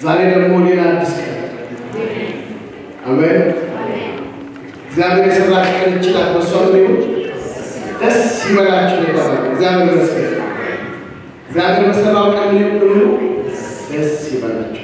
ዛሬ ደግሞ ሌላ አዲስ ቀን አሜን። እግዚአብሔር የሰራች ቀን ይችላል። በሷም ቢሆን ደስ ይበላችሁ ነው የተባለው። እግዚአብሔር ይመስገን። እግዚአብሔር በሰራው ቀን ምን ሁሉ ደስ ይበላችሁ።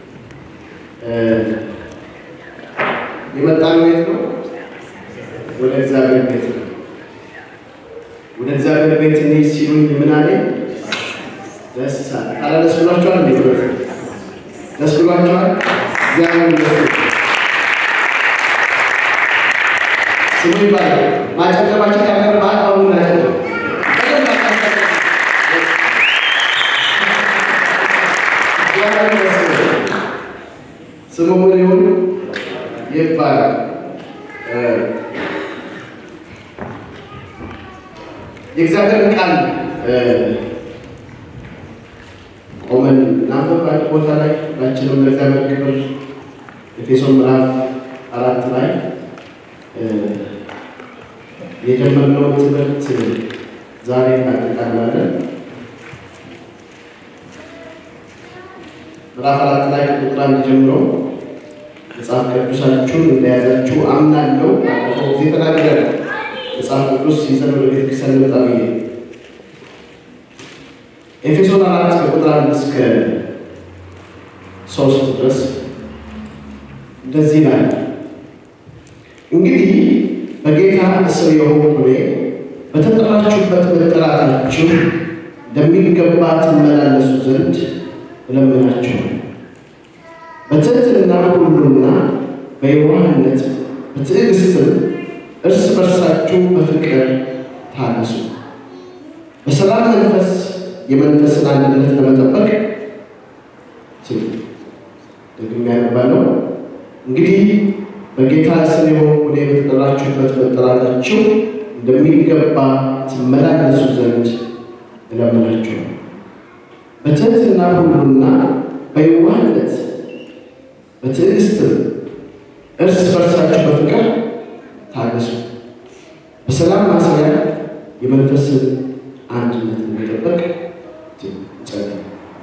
የመጣነው የት ነው? ወደ እግዚአብሔር ቤት ነው። ወደ እግዚአብሔር ቤት እንሂድ ሲሉኝ ምን አለኝ? ደስ አለ። ኧረ ደስ ብሏቸዋል እንዴ? ደስ ብሏቸዋል። እግዚአብሔር ይመስገን። ስሙ ይባላል። ማጨብጨባችን ያገር በአግባቡ ናቸው። ስሙ ምን ይሁን ይባላል። የእግዚአብሔርን ቃል ቆመን እናንተ በአንድ ቦታ ላይ ሁላችንም ለእግዚአብሔር ክብር ኤፌሶን ምዕራፍ አራት ላይ የጀመርነውን ትምህርት ዛሬ እናጠቃልላለን። ምዕራፍ አራት ላይ ቁጥር አንድ ጀምሮ መጽሐፍ ቅዱሳችሁን እንደያዛችሁ አምናለሁ። ባለፈው ጊዜ ተናግረናል። መጽሐፍ ቅዱስ ይዘን ወደ ቤተክርስቲያን እንመጣ ብዬ ኤፌሶን አራት ከቁጥር አንድ እስከ ሶስት ድረስ እንደዚህ ይላል። እንግዲህ በጌታ እስር የሆኑ እኔ በተጠራችሁበት መጠራታችሁ እንደሚገባ ትመላለሱ ዘንድ እለምናችኋለሁ። በትሕትና ሁሉና በየዋህነት በትዕግስትም እርስ በርሳችሁ በፍቅር ታገሱ። በሰላም መንፈስ የመንፈስን አንድነት ለመጠበቅ ደግሜ ያነባለሁ። እንግዲህ በጌታ ስም የሆኑ እኔ በተጠራችሁበት መጠራታችሁ እንደሚገባ ትመላለሱ ዘንድ እለምናችኋለሁ። በትሕትና ሁሉና በየዋህነት በትዕግስትም እርስ በርሳችሁ በፍቅር ታገሱ። በሰላም ማሰሪያ የመንፈስን አንድነት እንዲጠበቅ ጸልዩ።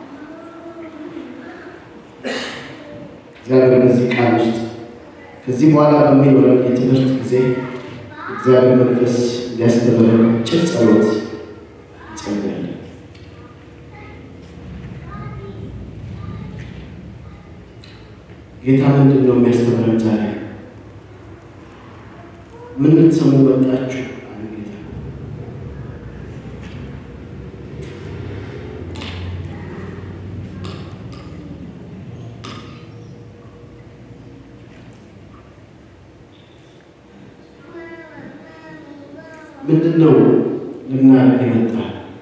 እግዚአብሔር በዚህ ቃል ውስጥ ከዚህ በኋላ በሚኖረን የትምህርት ጊዜ እግዚአብሔር መንፈስ ሊያስተምረን ጭር ጸሎት እንጸልያለን። ጌታ ምንድን ነው የሚያስተምረን ዛሬ? ምን ልትሰሙ መጣችሁ? አለ ጌታ። ምንድን ነው ልናደርግ የመጣ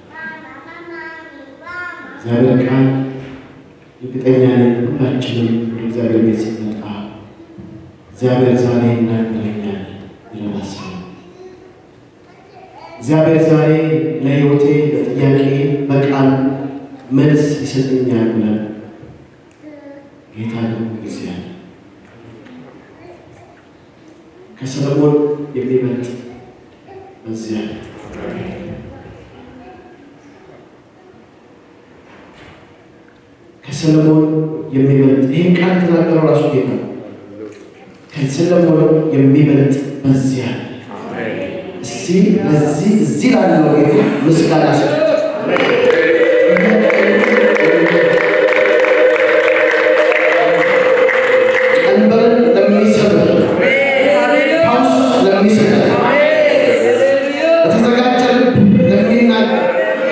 እግዚአብሔር ቃል እርግጠኛ ነኝ ሁላችንም ወደ እግዚአብሔር ቤት ሲመጣ እግዚአብሔር ዛሬ ይናገረኛል ብለን አስበን እግዚአብሔር ዛሬ ለሕይወቴ ለጥያቄ በቃል መልስ ይሰጠኛል ብለን ጌታ ደግሞ ጊዜ አለ። ከሰለሞን የሚበልጥ በዚያ ከሰለሞን የሚበልጥ ይህን ቃል የተናገረው ራሱ ጌታ ነው። ከሰለሞን የሚበልጥ በዚያ እስቲ ለዚህ እዚህ ላለው ጌታ ምስጋና ሰጡት። ቀንበርን ለሚሰብር ፈውስ ለሚሰጥ በተዘጋጀ ልብ ለሚናገር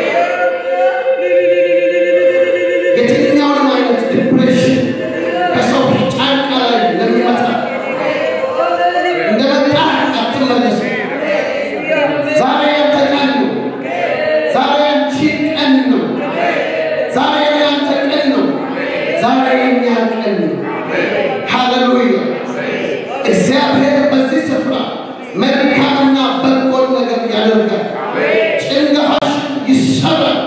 የትኛውንም አይነት ዲፕሬሽን ከሰው ጫንቃ ላይ ለሚመጣ እንደመጣ አትመለስ። ዛሬ ያንተ ቀን ነው። ዛሬ ያንቺ ቀን ነው። ዛሬ ያንተ ቀን ነው። ዛሬ የኛ ቀን ነው። ሃሌሉያ! እግዚአብሔር በዚህ ስፍራ መልካምና በጎን ነገር ያደርጋል። ጭንገፋሽ ይሰራል።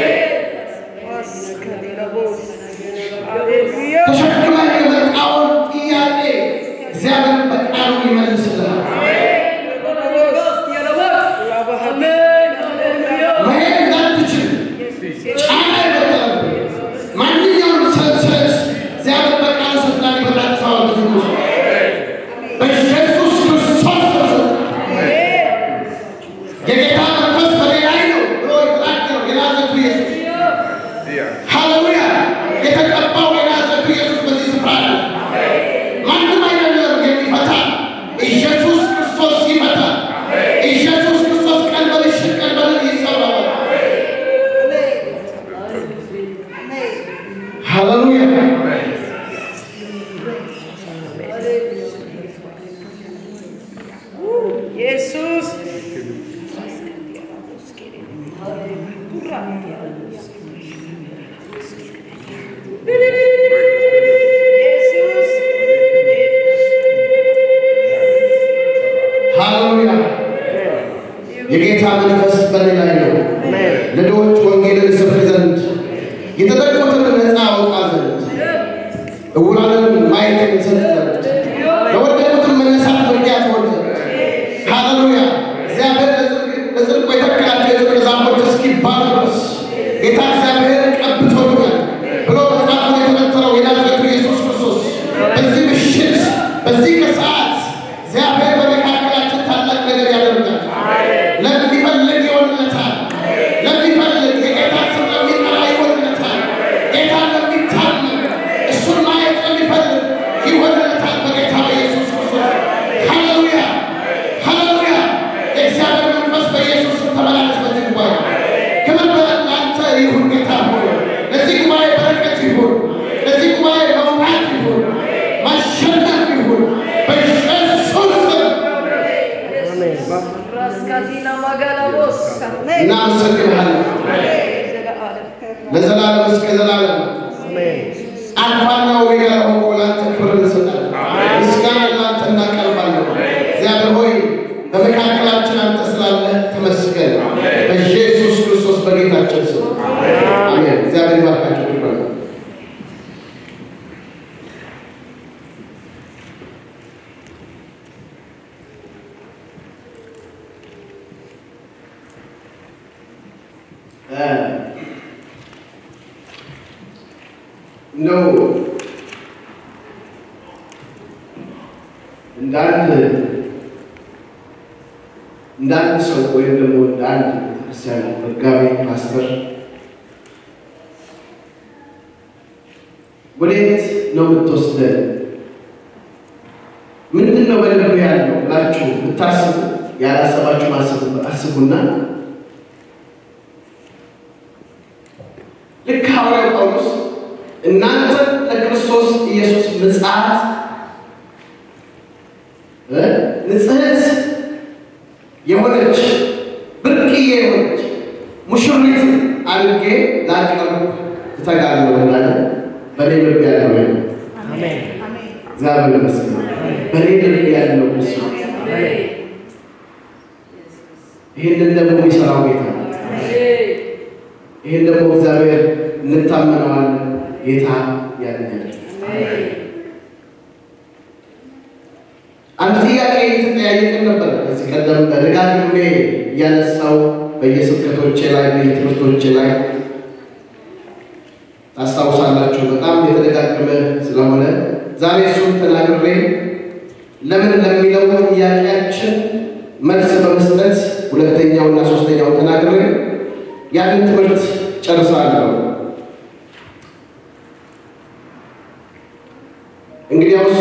ተሸክመ የመጣውን ጥያቄ እግዚአብሔር በቃሉ ይመልስልሃል። መሄድ እንዳትችል ጫና የፈጠረብህ ማንኛውም ሰንሰለት የጌታ መንፈስ በእኔ ላይ ነው። ለድሆች ወንጌልን እሰብክ ዘንድ የተጠቁትን ነፃ አወጣ ዘንድ እውራንን ማየትን እሰጥ ዘንድ ለወደቁትን መነሳት ምክንያት ሆን ዘንድ ሃሌሉያ እግዚአብሔር ለጽድቁ የተከላቸው የጽድቅ ዛፎች እስኪባሉ ድረስ ጌታ እግዚአብሔር ቀብቶኛል ብሎ መጽሐፉን የተመተረው የናዝሬቱ ኢየሱስ ክርስቶስ በዚህ ምሽት በዚህ ከሰዓት እግዚአብሔር በመካከላችን ታላቅ ነገር ያደርጋል። ለሚፈልግ ይሆንለታል። ለሚፈልግ የጌታ ስም ለሚጠራ ይሆንለታል። ጌታ ለሚታመን እሱን ማየት ለሚፈልግ ይሆንለታል። በጌታ በኢየሱስ ክርስቶስ ሃሌሉያ ሃሌሉያ። የእግዚአብሔር መንፈስ በኢየሱስ ስም ተመላለስ በዚህ ጉባኤ ክብር ለአንተ ይሁን ጌታ ሆይ ለዚህ ጉባኤ በረከት ይሁን። ለዚህ ጉባኤ መውጣት ይሁን፣ ማሸነፍ ይሁን በኢየሱስ ስም Raskatina magalabosa. እናመሰግንሃለን ለዘላለም እስከ ዘላለም አልፋና ኦሜጋ ለሆንክ ለአንተ ክብር እንሰጣለን። ምስጋና ለአንተ እናቀርባለን። እግዚአብሔር ሆይ በመካከላችን አንተ ስላለህ ተመስገን። በኢየሱስ ክርስቶስ በጌታችን ስም አሜን። እግዚአብሔር ይባርካችሁ። ይባል ነው እንደ አንድ እንደ አንድ ሰው ወይም ደግሞ እንደ አንድ ቤተክርስቲያን መጋቢ ፓስተር ወዴት ነው የምትወስደን? ምንድን ነው በልብ ያለው ብላችሁ ብታስቡ ያላሰባችሁ አስቡ- አስቡና ልክ ሐዋርያው ጳውሎስ እናንተ ለክርስቶስ ኢየሱስ ምጽአት እ ንጽሕት የሆነች ብርቅዬ የሆነች ሙሽሪት አድርጌ ላቀርብ እተጋለሁ እንዳለ በእኔ ልብ ያለው ያ እግዚአብሔር ይመስገን። በእኔ ልብ ያለው እሱ ይህንን ደግሞ የሚሰራው ጌታ ነው። ይህን ደግሞ እግዚአብሔር እንታመነዋለን። ጌታ ያድናል። አንድ ጥያቄ እየተጠያየቅን ነበር። ከዚህ ቀደም በደጋግሜ እያነሳው በየስብከቶቼ ላይ በየትምህርቶቼ ላይ ታስታውሳላችሁ። በጣም የተደጋገመ ስለሆነ ዛሬ እሱን ተናግሬ ለምን ለሚለው ጥያቄያችን መልስ በመስጠት ሁለተኛውና ሶስተኛው ተናግሬ ያንን ትምህርት ጨርሳለሁ። እንግዲያውስ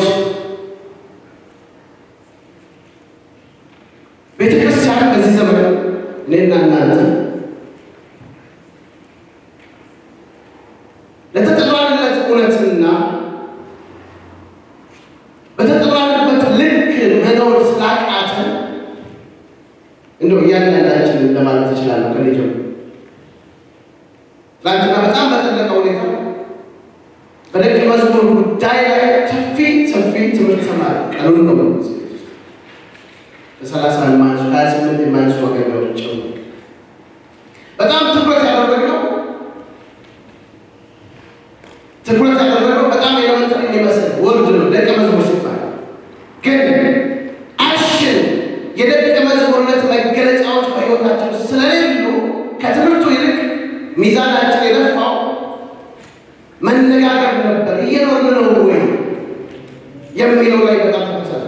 ቤተ ክርስቲያን በዚህ ዘመን እኔና እናንተ ለተጠራንለት እውነትና በተጠራንበት ልክ መኖር ስላቃተን እንደው እያንዳንዳችን ለማለት እችላለሁ ከኔ ጀምሮ ትናንትና በጣም በጠለቀ ሁኔታ በደቀ መዝሙር ጉዳይ ላይ ሰፊ ሰፊ ትምህርት ተማሪ ቀኑን ነው ከሰላሳ የማንሱ ሀያ ስምንት የማንሱ አገልጋዮች ጨምሮ በጣም ትኩረት ያደረግነው ትኩረት ያደረገው በጣም ኤሌመንተሪ የሚመስል ወርድ ነው። ደቀ መዝሙር ሲባል ግን አሽን የደቀ መዝሙርነት መገለጫዎች በሕይወታችን ውስጥ ስለሌሉ ከትምህርቱ ይልቅ ሚዛናችን የደፋው መነጋገር ነበር። እየኖርን ነው ወይ የሚለው ላይ በጣም ተመሰረ።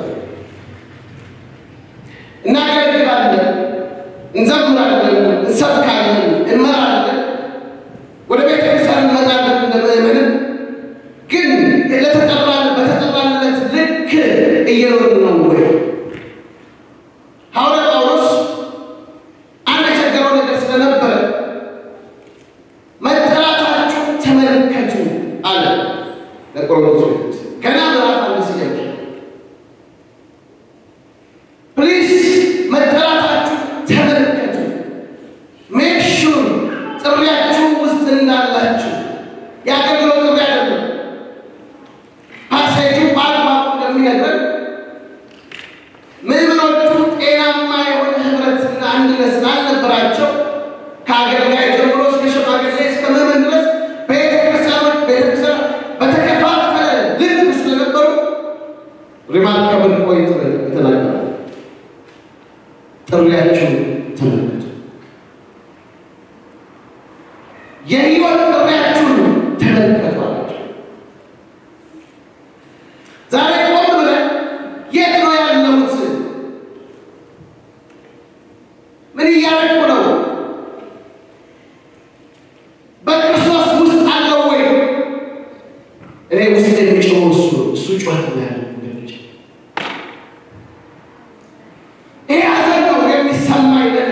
እናገለግላለን፣ እንዘምራለን፣ እንሰብካለን፣ እንመራለን፣ ወደ ቤተ ክርስቲያን እንመጣለን እንደ ምእመናን ግን ለተጠራን በተጠራንለት ልክ እየኖርን ነው ወይ? ሐዋርያ ጳውሎስ አንድ የቸገረው ነገር ስለነበረ መጠራታችሁ ተመልከቱ አለ ለቆሮንቶስ ገና ምዕራፍ አንድ ሲጀምር ፕሊዝ መጠራታችሁ ተመልከቱ ሜክ ሹር ጥሪያችሁ ውስጥ እንዳላችሁ የአገልግሎት ጥሪ አይደለም ፓሴጁ በአግባቡ እንደሚነግረን ምዕመኖቹ ጤናማ የሆነ ህብረትና አንድነት ሪማርከብል ፖይንት የተናገረ ጥሪያችሁን ተመልከቱ። የህይወት ጥሪያችሁን ተመልከቱ አላቸው። ዛሬ ቆም ብለን የት ነው ያለሁት? ምን እያደረኩ ነው? በክርስቶስ ውስጥ አለው ወይ? እኔ ውስጥ የሚጮኸው እሱ ነው። እሱ ጩኸት ነው ያለው ወገኖች። ይሄ ሐዘን ነው የሚሰማኝ ለኔ።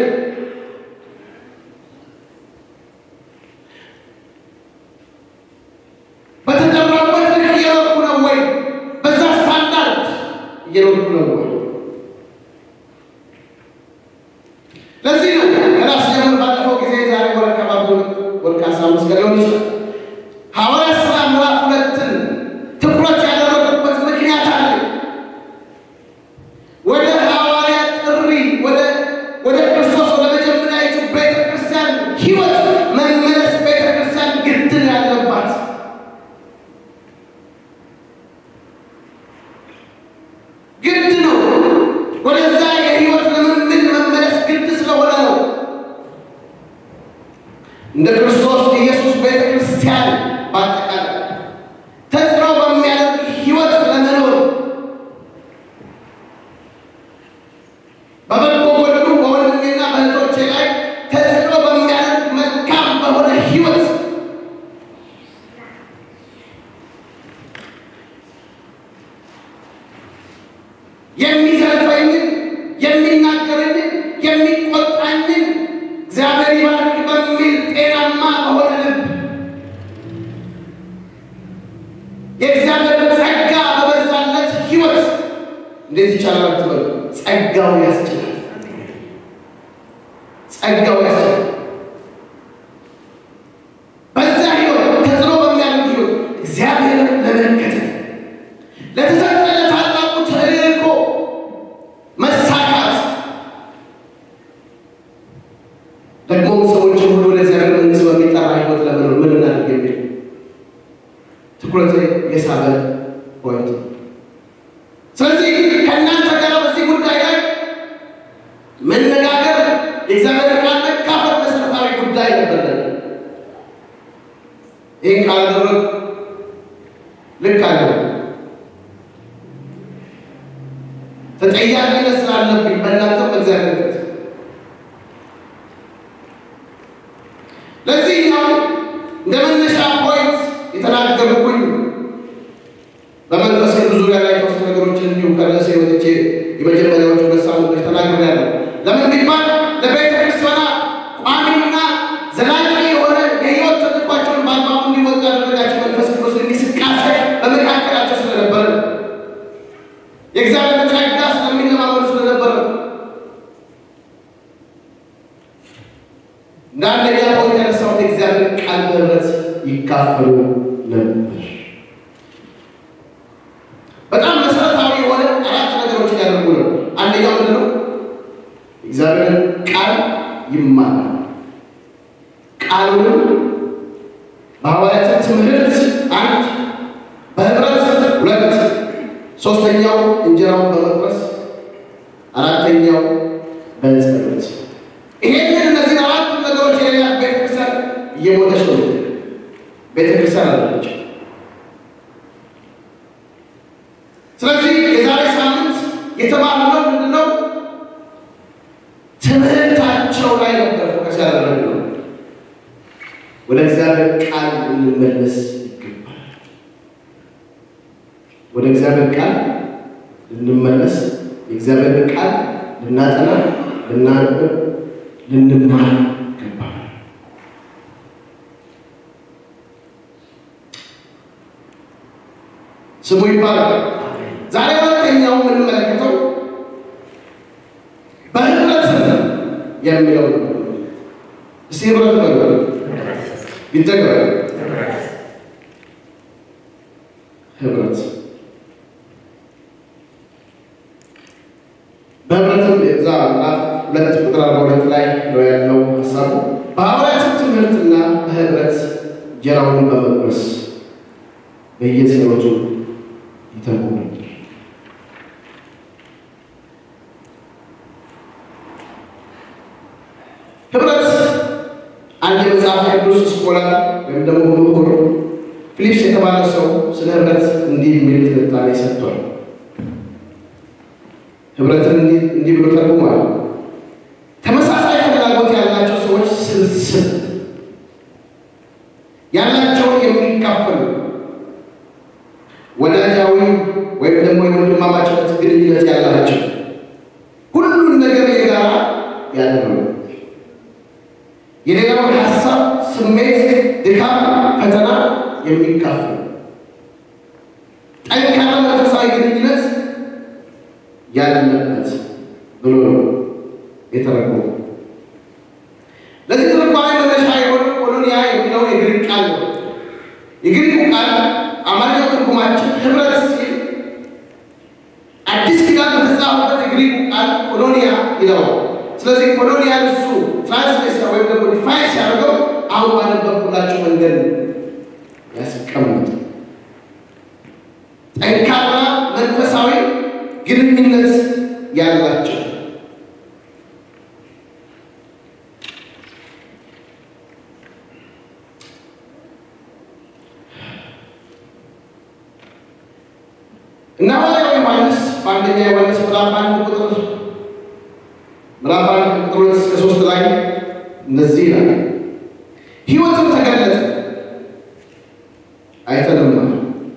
በተጠራበት ልክ እየኖርኩ ነው ወይ? በዛ ስታንዳርድ እየኖርኩ ነው ወይ? ለዚህ ነው ከራስ ጀምር ባለፈው ጊዜ ዛሬ ወር አካባቢ ወር ከአስራ አምስት ቀን ሊሆን ይችላል ሐዋርያት ሥራ ምዕራፍ ሁለትን ትኩረት ያደረጉበት ምክንያት አለ። ወደ ሐዋርያት ጥሪ ወደ ወደ ክርስቶስ ወደ መጀመሪያዊቱ ቤተ ክርስቲያን ሕይወት መመለስ ቤተ ክርስቲያን ግድ ነው ያለባት። ግድ ነው። ወደዛ የሕይወት ልምምድ መመለስ ግድ ስለሆነ ነው። እንደ ክርስቶስ ኢየሱስ ቤተ ክርስቲያን በአጠቃላይ ተጽዕኖ በሚያደርግ ሕይወት ለመኖር በበጎ ጎድኑ በወንድሜና በእህቶቼ ላይ ተጽዕኖ በሚያደርግ መልካም በሆነ ሕይወት የሚዘልፈኝን የሚናገረኝን የሚቆጣኝን እግዚአብሔር ይባርክ በሚል ጤናማ በሆነ ልብ የእግዚአብሔር ጸጋ በበዛለት ሕይወት እንዴት ይቻላል አትበሉ። ጸጋው ያስችላል። ጸጋው ያስችላል። በዛ ሕይወት ተጽዕኖ በሚያደርግ ሕይወት እግዚአብሔርን ለመከተል ለተሰጠ ለታላቁ ተልእኮ መሳካት ደግሞ ሰዎችን ሁሉ ወደ እግዚአብሔር መንግሥት በሚጠራ ሕይወት ለመኖር ምን እናድርግ የሚል ትኩረት የሳበ ፖይንት ነው። ስለዚህ ከእናንተ ጋር በዚህ ጉዳይ ላይ መነጋገር የእግዚአብሔር ቃል መካፈል መሰረታዊ ጉዳይ ነበር። ይህን ካላደረግ ልክ አለ ተጠያቂነት ስላለብኝ በእናንተ በእግዚአብሔር ፊት ለዚህ ነው እንደ መነሻ ፖይንት የተናገርኩኝ በመንፈስ ቅዱስ ዙሪያ ላይ የተወሰኑ ነገሮችን እንዲሁ ከርዕሴ ወጥቼ የመጀመሪያዎቹ ሁለት ሳምንቶች ተናግሬያለሁ። ለምን ቢባል ለቤተ ክርስቲያኗ ቋሚና ዘላቂ የሆነ የሕይወት ተልዕኳቸውን በአግባቡ እንዲወጡ ያደረጋቸው መንፈስ ቅዱስ እንቅስቃሴ በመካከላቸው ስለነበረ ነው። የእግዚአብሔር ጸጋ ስለሚለማመዱ ስለነበረ ነው። እንደ አንደኛ ፖይንት ያነሳሁት የእግዚአብሔር ቃል በህብረት ይካፈሉ ነበር። በጣም መሰረታዊ የሆነ አራት ነገሮችን ያደርጉ ነው። አንደኛው ምንድን ነው? እግዚአብሔርን ቃል ይማራል። ቃሉንም በሐዋርያት ትምህርት አንድ፣ በህብረት ሁለት፣ ሶስተኛው እንጀራውን በመቁረስ አራተኛው በጸሎት። ይሄንን እነዚህ አራቱ ነገሮች የሌላት ቤተክርስቲያን እየሞተች ነው። ቤተክርስቲያን አለች። ስለዚህ የዛሬ ሳምንት የተማርነው ምንድን ነው? ትምህርታቸው ላይ ነበር ፎከስ ያደረግነው። ወደ እግዚአብሔር ቃል ልንመለስ ይገባል። ወደ እግዚአብሔር ቃል ልንመለስ፣ የእግዚአብሔር ቃል ልናጠና፣ ልናነብ፣ ልንማር ይገባል። ስሙ ይባላል። ዛሬ ሁለተኛው የምንመለከተው በህብረት የሚለው ነው። እስቲ ህብረት በሉ ይደገም። ህብረት በህብረትም እዛ ምዕራፍ ሁለት ቁጥር አርባ ሁለት ላይ ነው ያለው ሀሳቡ። በሐዋርያት ትምህርትና በህብረት እንጀራውን በመቁረስ በየጸሎቱ ይተጉ ነበር። ስኮላር ወይም ደግሞ ምሁር ፊሊፕስ የተባለ ሰው ስለ ህብረት እንዲህ የሚል ትንታኔ ሰጥቷል። ህብረትን እንዲህ ብሎ ተርጉሟል። ተመሳሳይ ፍላጎት ያላቸው ሰዎች ስብስብ ያላቸውን የሚካፈሉ ወዳጃዊ ወይም ደግሞ የወንድማማችነት ግንኙነት ያላቸው ሁሉን ነገር የጋራ ያደረጉ የሌላውን ሀሳብ፣ ስሜት፣ ድካም፣ ፈተና የሚካፈሉ ጠንካራ መንፈሳዊ ግንኙነት ያለበት ብሎ ነው የተረጎመው። ለዚህ ትርጓሜ መነሻ የሆነ ኮሎኒያ የሚለው የግሪክ ቃል ነው። የግሪኩ ቃል አማርኛ ትርጉማችን ህብረት ሲል አዲስ ኪዳን በተጻፈበት የግሪኩ ቃል ኮሎኒያ ይለዋል። ስለዚህ ኮሎኒያን እሱ ትራንስሌሽን ወይም ደግሞ ዲፋይን ሲያደርገው አሁን ባነበብኩላችሁ መንገድ ያስቀምጥ ጠንካራ መንፈሳዊ ግንኙነት ያላቸው እና ሐዋርያው ዮሐንስ በአንደኛ ዮሐንስ ምዕራፍ አንድ ቁጥር ምዕራፍ አንድ ቁጥር ሁለት እስከ ሶስት ላይ እንደዚህ ይላል፣ ሕይወትም ተገለጠ አይተንማል፣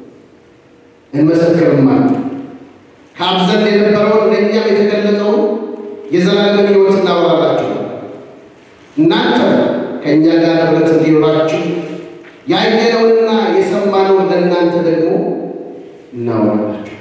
እንመሰክርማል ከአብ ዘንድ የነበረውን ለእኛም የተገለጠውን የዘላለምን ሕይወት እናወራላችሁ። እናንተ ከእኛ ጋር ኅብረት እንዲኖራችሁ ያየነውንና የሰማነውን ለእናንተ ደግሞ እናወራላችሁ።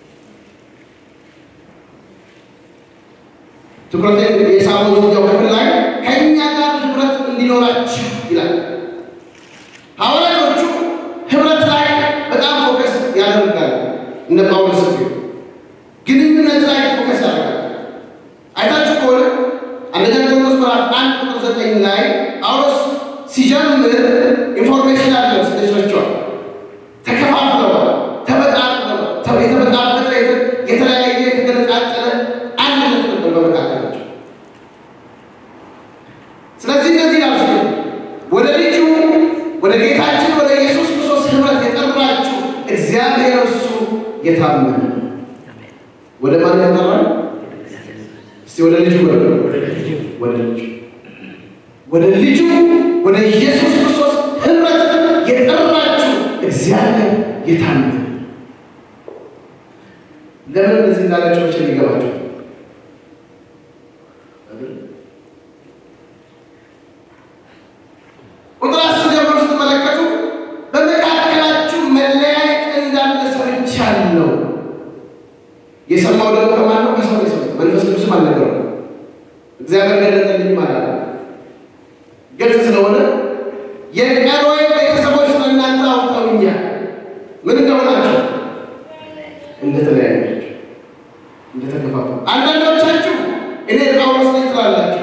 ትኩረቴን የሳቡ ዚኛው ክፍል ላይ ከእኛ ጋር ኅብረት እንዲኖራችሁ ይላል። ሐዋርያቶቹ ኅብረት ላይ በጣም ፎከስ ያደርጋሉ። እነ ጳውሎስ ግንኙነት ላይ ፎከስ ያደርጋል። አይታችሁ ከሆነ አንደኛ ቆሮንቶስ ምዕራፍ አንድ ቁጥር ዘጠኝ ላይ ጳውሎስ ሲጀምር ኢንፎርሜሽን አለ ስደቻቸዋል ተከፋፍለዋል፣ ተበጣጥለዋል፣ የተበጣበጠ የተለያየ የተገነጣጠለ አንድነት ነበር በመካከላቸው። ስለዚህ እነዚህ ያልስ ወደ ልጁ ወደ ጌታችን ወደ ኢየሱስ ክርስቶስ ኅብረት የጠራችሁ እግዚአብሔር እሱ የታመነ ወደ ማን ያጠራል? እስቲ ወደ ልጁ ወደ ወደ ልጁ ወደ ልጁ ወደ ኢየሱስ ክርስቶስ ኅብረት የጠራችሁ እግዚአብሔር የታመነ ለምን እነዚህ እንዳላቸው መቼ ሊገባቸው ቁጥር አስር ጀምሮ ስትመለከቱ በመካከላችሁ መለያየት እንዳለ ሰምቻለሁ። የሰማው ደግሞ ከማን ነው? ከሰው ነው የሰማው። መንፈስ ቅዱስም አልነገረውም። እግዚአብሔር ገለጠልኝ ማለት ነው። ግልጽ ስለሆነ የቀሮዌ ቤተሰቦች ስለ እናንተ አውቀውኛል። ምን እንደሆናቸው እንደተለያያችሁ፣ እንደተከፋፈሉ። አንዳንዶቻችሁ እኔ ጳውሎስ ነኝ ትላላችሁ።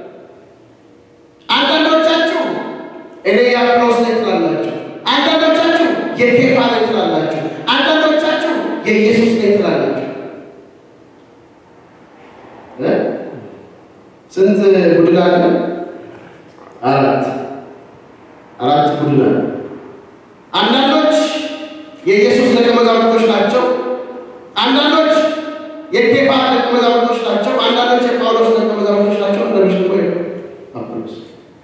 አንዳንዶቻችሁ እኔ የአጵሎስ ነኝ ትላላችሁ። አንዳንዶቻችሁ የኬፋ ነኝ ትላላችሁ። አንዳንዶቻችሁ የኢየሱስ ነኝ ትላላችሁ። ስንት ቡድን አለ? አራት አራት ቡድን አለ። አንዳንዶች የኢየሱስ ደቀ መዛሙርቶች ናቸው። አንዳንዶች የኬፋ ደቀ መዛሙርቶች ናቸው። አንዳንዶች የጳውሎስ ደቀ መዛሙርቶች ናቸው። አንዳንዶች ደግሞ አጵሎስ።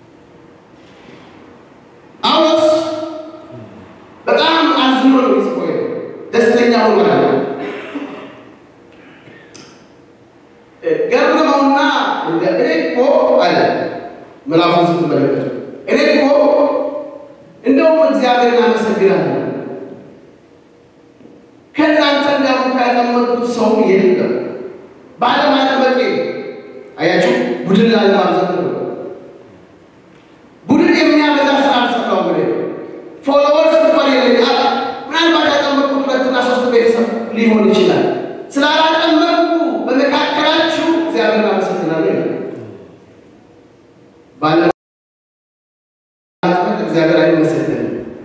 ጳውሎስ በጣም አዝኖ ነው የሚጽፈው፣ ደስተኛ ሆኖ ማለት ነው። ገርመውና እንደ እኔ እኮ አለ ምዕራፉን ስትመለከቱ እኔ እኮ እንደውም እግዚአብሔርን አመሰግናለሁ ከእናንተ እንዳውም ያጠመቁት ሰው የለም ባለማጠመቄ። አያችሁ፣ ቡድን ላለማብዛት ነው። ቡድን የሚያበዛ ስራ አልሰራውም። እኔ ፎሎወርስ እንኳን የለኝ። ምናልባት ያጠመቁት ሁለትና ሶስት ቤተሰብ ሊሆን ይችላል። ስላላጠመቁ በመካከላችሁ እግዚአብሔርን አመሰግናለሁ። ባለማጥመቅ እግዚአብሔር አይመሰገንም።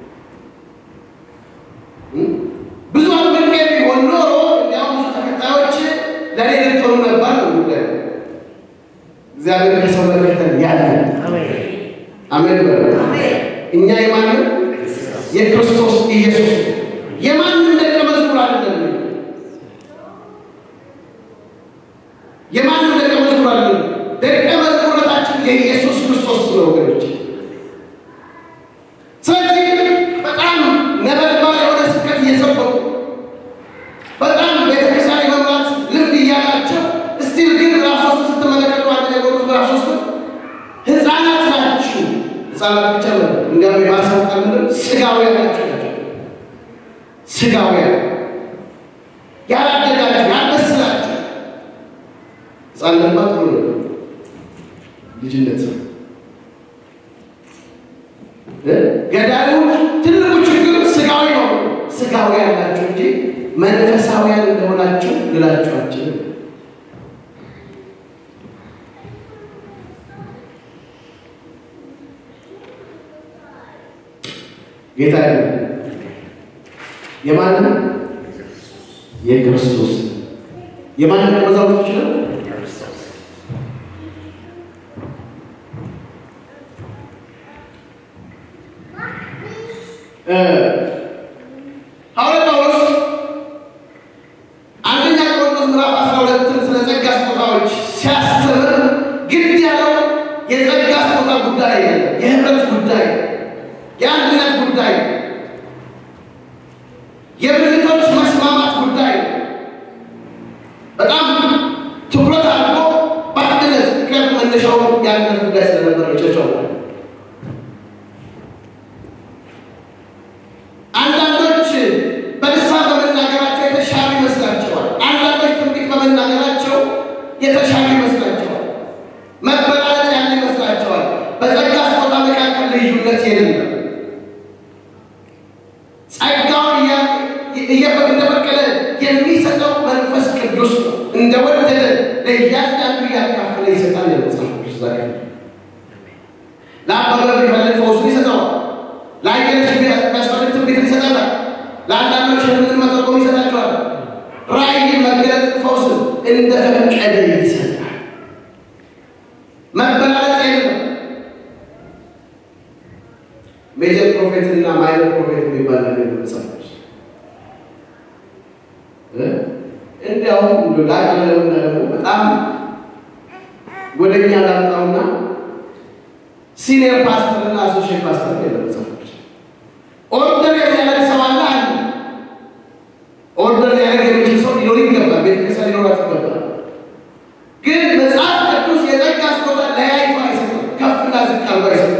ብዙ አጥምቄ ቢሆን ኖሮ እንዲያውም ብዙ ተከታዮች ለእኔ ልትሆኑ ነበር ነው ጉዳዩ። እግዚአብሔር ከሰው መከተል ያለ አሜን በ እኛ የማንም የክርስቶስ ኢየሱስ የማንም ደቀ መዝሙር አይደለም። የማንም ደቀ መዝሙር አይደለም። ደቀ መዝሙርነታችን የኢየሱስ ክርስቶስ ነው ወገኖች። ስለዚህ በጣም ነበልባል የሆነ ስብከት እየሰበኩ በጣም ቤተክርስቲያን የመምራት ልምድ እያላቸው እስቲል ግን ምዕራፍ ሶስት ስትመለከቱ አንደኛ ቆሮንቶስ ምዕራፍ ሶስት ህፃናት ናችሁ። ህፃናት ብቻ ነው እንዲያውም የማስታወቂያ ምንድን ስጋውያን ናችሁ ናቸው ስጋውያን ያላደጋችሁ ያልበሰላችሁ ህፃንነት ማ ጥሩ ነው ልጅነት ነው ገዳዩ ትልቁ ችግር ስጋዊ ነው። ስጋዊ ያላችሁ እንጂ መንፈሳዊያን እንደሆናችሁ ልላችሁ አልችልም። ጌታ የማንም የክርስቶስ የማንም መዛሙርቶች ነው። ሐዋርያ ጳውሎስ አንደኛ ቆሮንቶስ ምዕራፍ አስራ ሁለትን ስለ ጸጋ ስጦታዎች ሲያስተምር ግድ ያለው የጸጋ ስጦታ ጉዳይ፣ የህብረት ጉዳይ፣ የአንድነት ጉዳይ፣ የብልቶች መስማማት ጉዳይ በጣም ትኩረት አድርጎ በአንድነት ምክንያቱም መነሻው የአንድነት ጉዳይ ስለነበረ ቸቸው አንዳንዶች በልሳን በመናገራቸው የተሻሉ ይመስላቸዋል። አንዳንዶች ትንቢት በመናገራቸው የተሻሉ ይመስላቸዋል። መበላለጥ ያለ ይመስላቸዋል። በጸጋ ስጦታ መካከል ልዩነት የለም። ጸጋውን እንደፈቀደ የሚሰጠው መንፈስ ቅዱስ ነው። እንደወደደ ለእያንዳንዱ እያካፈለ ይሰጣል። የመጽሐፍ ቅዱስ ዛሬ ለአበበ ቢፈልግ ፈውሱን ይሰጠዋል። ለአየለች የሚያስፈልግ ትንቢት ይሰጣል። ለአንዳንዶች ህልምን መተርጎም ይሰጣቸዋል። ራእይን፣ መገለጥ፣ ፈውስን እንደፈቀደ ይሰጣል። መበላለጥ የለም። ሜጀር ፕሮፌት እና ማይነር ፕሮፌት የሚባል ነገር መጽሐፍ እንዲያውም እንደ ላቀለምና ደግሞ በጣም ወደ እኛ ላምጣውና ሲኒየር ፓስተር እና አሶሺየት ፓስተር የለም መጽሐፍ ኦርደር የሚያደርግ ሰው አለ አለ ኦርደር ሊያደርግ የሚችል ሰው ሊኖር ይገባል። ቤተክርስቲያን ሊኖራት ይገባል። ግን መጽሐፍ ቅዱስ የጸጋ ስጦታ ለያይቶ አይሰጥም። ከፍና ዝቅ አድርጎ አይሰጥም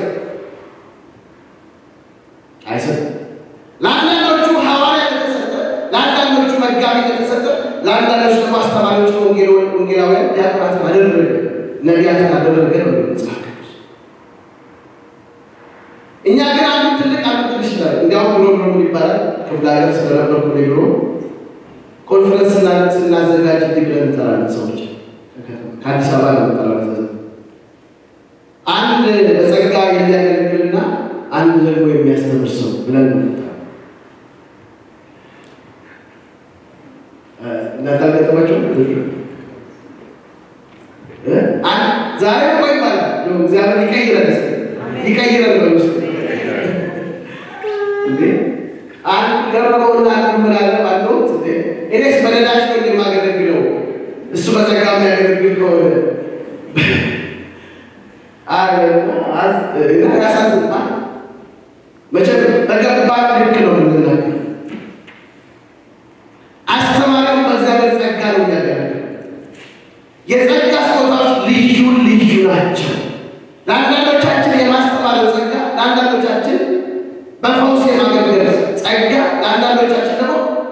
አይሰጥም። ለአንዳንዶቹ ሐዋርያ የተሰጠ፣ ለአንዳንዶቹ መጋቢ የተሰጠ፣ ለአንዳንዶቹ ደግሞ አስተማሪዎች ወንጌላውያን ዲያቆናትን አደረገ፣ ነቢያትን አደረገ ነው መጽሐፍ ቅዱስ። እኛ ግን አንዱ ትልቅ አንዱ ትንሽ ነው። እንዲያውም ብሎ ብሎ ምን ይባላል ክፍለ ሀገር ስለነበርኩ ብሎ ኮንፈረንስ ስናዘጋጅ እንዲህ ብለን እንጠራለን ሰዎች ከአዲስ አበባ ነው የምንጠራው። አንድ በጸጋ የሚያገለግልና አንድ ደግሞ የሚያስተምር ሰው ብለን ነው የምንጠራው። እንዳታገጠማቸው ዛሬ እኮ ይባላል እግዚአብሔር ይቀይረን ይቀይረን በውስጥ እንዴ አንድ ገረመውና አንድ ምን አለ ባለሁት እንዴ እኔስ በነዳጅ ነው የማገለግለው እሱ በጸጋ የሚያገለግል ከሆነ እና ያሳዝንማ መቼም በገባ ልክ ነው የምንናገር አስተማሪውን በእግዚአብሔር ጸጋ ነው የሚያገለግል የጸጋ ስጦታዎች ልዩ ልዩ ናቸው ለአንዳንዶቻችን የማስተማር ጸጋ ለአንዳንዶቻችን በፈውስ የማገልገል ጸጋ ለአንዳንዶቻችን ደግሞ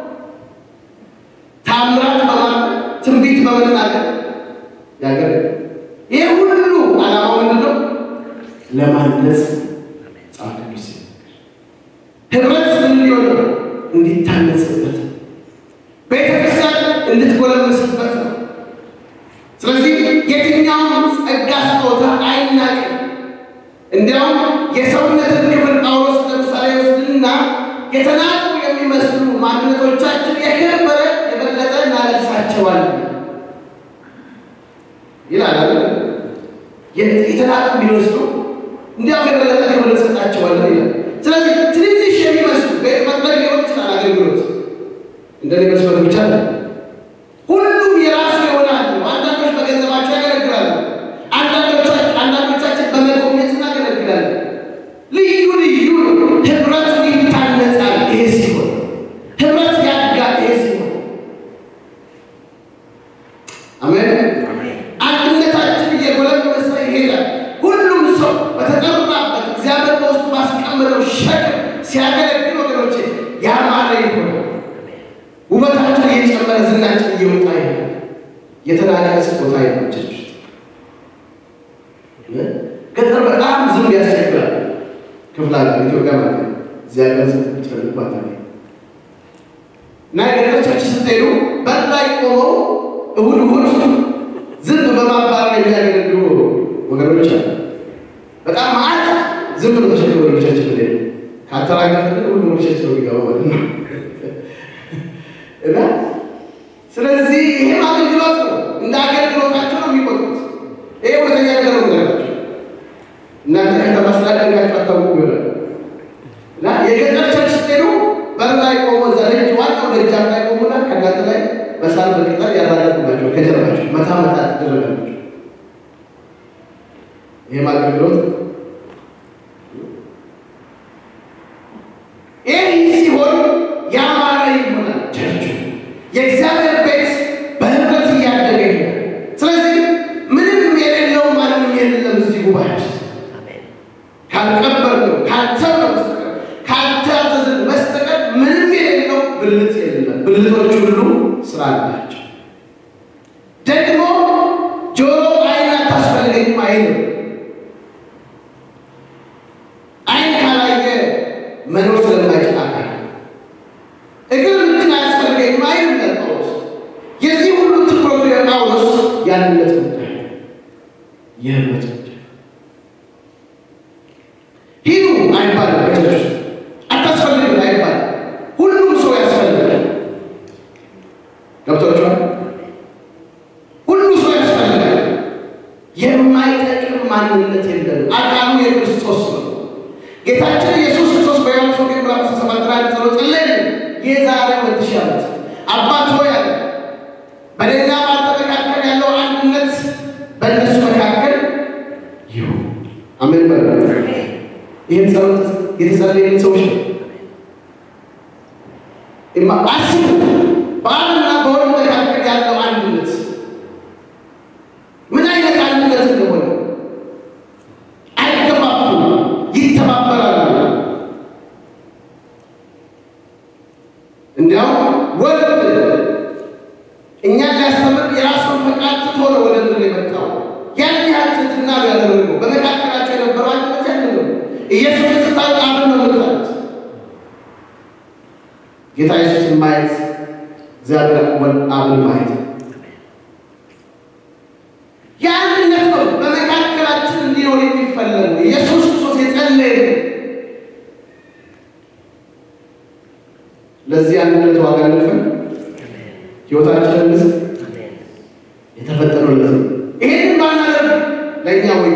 ታምራት በማድረግ ትንቢት በመናገር ያገለግል። ይህ ሁሉ ዓላማው ምንድን ነው? ለማነጽ መጽሐፍ ቅዱስ ህብረት ምን ሊሆን ነው? እንዲታነጽበት ቤተ ክርስቲያን እንድትጎለመስበት ነው። ስለዚህ የትኛውም ጸጋ ስጦታ አይናቅም። እንዲያውም የሰውነትን ክፍል ጳውሎስ ለምሳሌ ወስድና የተናቁ የሚመስሉ ማንነቶቻችን የከበረ የበለጠ እናለብሳቸዋለን ይላል አይደል? የተናቁ ቢመስሉ እንዲያውም የበለጠ ክብር እንሰጣቸዋለን ይላል። እንደኔ መስፈር ብቻ ነው። ሁሉም የራሱ ይሆናል። አንዳንዶች በገንዘባቸው ያገለግላሉ። አንዳንዶቻችን አንዳንዶቻችን በመጎብኘት እናገለግላለን። ልዩ ልዩ ነው። ህብረት ይታነጻል። ይሄ ሲሆን ህብረት ያድጋል። ይሄ ሲሆን አሜን። አንድነታችን እየጎለመሰ ይሄዳል። ሁሉም ሰው በተጠራበት እግዚአብሔር በውስጡ ባስቀመጠው ሸክም ሲያገለግል ወገኖቼ ያማረ ይሆናል። ውበታችን እየጨመረ ዝናችን እየወጣ ይሄዳል። የተናቀ ስጦታ አይኖች ገጠር በጣም ዝም ያስቸግራል። ክፍለ ሀገር ኢትዮጵያ ማለት ነው። እዚያ ጋር ዝም ብትፈልጉ አታገኙ። እና የገጠር ቸርች ስትሄዱ በር ላይ ቆመው እሁድ እሁድ ዝም በማባረር የሚያገለግሉ ወገኖች አሉ። በጣም ማለት ዝም ብሎ ተሸክሞ ወገኖቻችን ሄዱ ካተራገፍን ሁሉ ወገኖቻችን ነው የሚገባው ማለት ነው። እና ስለዚህ ይሄም አገልግሎት ነው። እንደ አገልግሎታቸው ነው የሚቆጡት። ይሄ ሁለተኛ ነገር ነው ነገራቸው። እናንተ ከተማ ስላደጋችሁ አታውቁ ይሆናል። እና የገጠር ቸርች ስትሄዱ በር ላይ ቆሞ እዛ ደጅ ዋናው ደጃፍ ላይ ቆሙና ከእናንተ ላይ በሳር በቅጠል ያራገፉላቸው ከጀርባቸው መታ መታ ትደረጋላቸው። ይህም አገልግሎት ይህ ሲሆን ያማረ ይሆናል። ቸርቹ የእግዚአብሔር ቤት በህብረት እያደገ ይሄዳል። ስለዚህ ምንም የሌለው ማንም የለም እዚህ ጉባኤ ውስጥ ካልቀበርነው ካልተውነው በስተቀር ካልታዘዝን በስተቀር ምንም የሌለው ብልት የለም። ብልቶች ሁሉ ስራ አላቸው። ደግሞ ጆሮ አይን አታስፈልገኝም አይልም። አይን ካላየ መኖር ስለማይችል አካል እግር እጅን አያስፈልገኝም አይልም ጳውሎስ። የዚህ ሁሉ ትኩረቱ የጳውሎስ ያንነት ጉዳይ የህብረት ጉዳይ ሂዱ አይባልም። በቸርች ውስጥ አታስፈልግም አይባልም። ሁሉም ሰው ያስፈልጋል። ገብቷችኋል? ሁሉ ሰው ያስፈልጋል። የማይጠቅም ማንነት የለንም። አካሉ የክርስቶስ ነው። ጌታችን ኢየሱስ ክርስቶስ በዮሐንስ ወንጌል ምዕራፍ 17 ላይ ጸሎት ጸለየልን። የዛሬ ሁለት ሺህ ዓመት አባት ሆይ አለ በእኔና በአንተ መካከል ያለው አንድነት በእነሱ መካከል ይሁን። አሜን በሉ። ይህን ጸሎት የተጸለየልን ሰዎች ነው። እማ አስቡ፣ በአብና በወልድ መካከል ያለው አንድነት ምን አይነት አንድነት እንደሆነ አይገፋፉም፣ ይተባበራሉ። እንዲያውም ወልድ እኛን ሊያስተምር የራሱን ፈቃድ ትቶ ነው ወደ ምድር የመጣው። ያን ያህል ትሕትና ነው ያደረገው። በመካከላቸው የነበረው አንድነት ያን ነው። ኢየሱስ ስታዩት አብን ነው የምታዩት። ጌታ ኢየሱስን ማየት እግዚአብሔር ወልድ አብን ማየት ነው። የአንድነት ነው በመካከላችን እንዲኖር የሚፈለጉ ኢየሱስ ክርስቶስ የጸለየ ለዚህ አንድነት ዋጋ ልክፈል፣ ህይወታችንን ልስጥ። የተፈጠረው ለዚህ ይሄንን ባናደርግ ለእኛ ወይ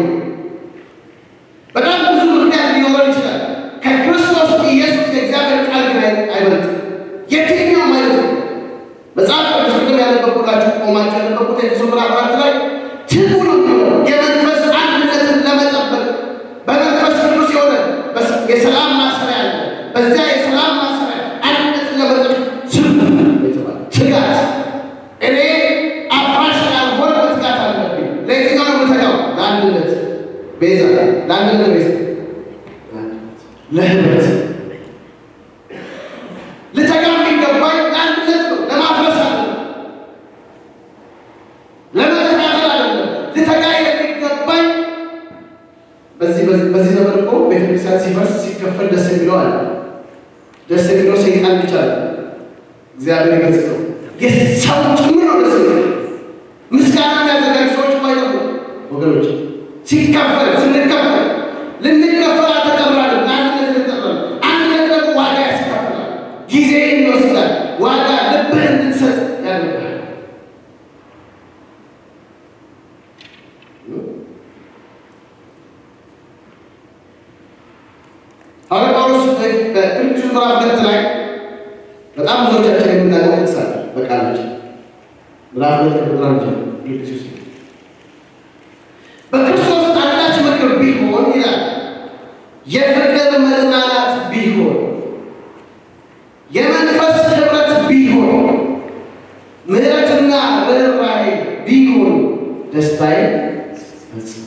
በጣም ብዙ ምክንያት ሊኖረን ይችላል። ከክርስቶስ ኢየሱስ የእግዚአብሔር ቃል ግን አይበልጥም። የትኛውም አይነት ነው። መጽሐፍ ቅዱስ ቅድም ያነበብኩላችሁ ቆማችሁ ያነበብኩት ኤፌሶን ምዕራፍ አራት ላይ ትጉ ነው የመንፈስ አንድነትን ለመጠበቅ በመንፈስ ቅዱስ የሆነ የሰላም ማሰሪያ አለ። በዚያ የሰላም ማሰሪያ አንድነትን ለመጠበቅ ትጉ የተባለ ትጋት እኔ አፍራሽ ያልሆነ ትጋት አለብኝ። ለየትኛው ነው የምተጋው? ለአንድነት ቤዛ፣ ለአንድነት ቤዛ፣ ለህብረት ልተጋ የሚገባኝ ለአንድነት ነው። ለማፍረስ አለ ለመተካከል አይደለም። ልተጋ የሚገባኝ በዚህ በዚህ ዘመን እኮ ቤተክርስቲያን ሲፈርስ ሲከፈል ደስ የሚለው አለ። ደስ የሚለው ሰይጣን ብቻ ነው። እግዚአብሔር ይገጽተው የሰው ጭምር ነው ደስ የሚለው። ምስጋና የሚያዘጋጁ ሰዎች ማይጠፉ ወገኖች፣ ሲከፈል ስንከፈል ልንከፈል አልተጠራንም። ለአንድነት ልንጠራል። አንድነት ደግሞ ዋጋ ያስከፍላል፣ ጊዜ ይወስዳል። ዋጋ ልብህን እንድትሰጥ ያደርጋል። ሐዋርያ ጳውሎስ በፊልጵስዩስ ምዕራፍ ሁለት ላይ በጣም ብዙዎቻችን የምናውቀው ጠቅሳል በቃላችን ምዕራፍ ሁለት ቁጥር አንድ ጀምሮ ፊልጵስዩስ በክርስቶስ አንዳች ምክር ቢሆን ይላል የፍቅር መጽናናት ቢሆን የመንፈስ ህብረት ቢሆን ምሕረትና ርኅራኄ ቢሆን ደስታዬ ፈጽም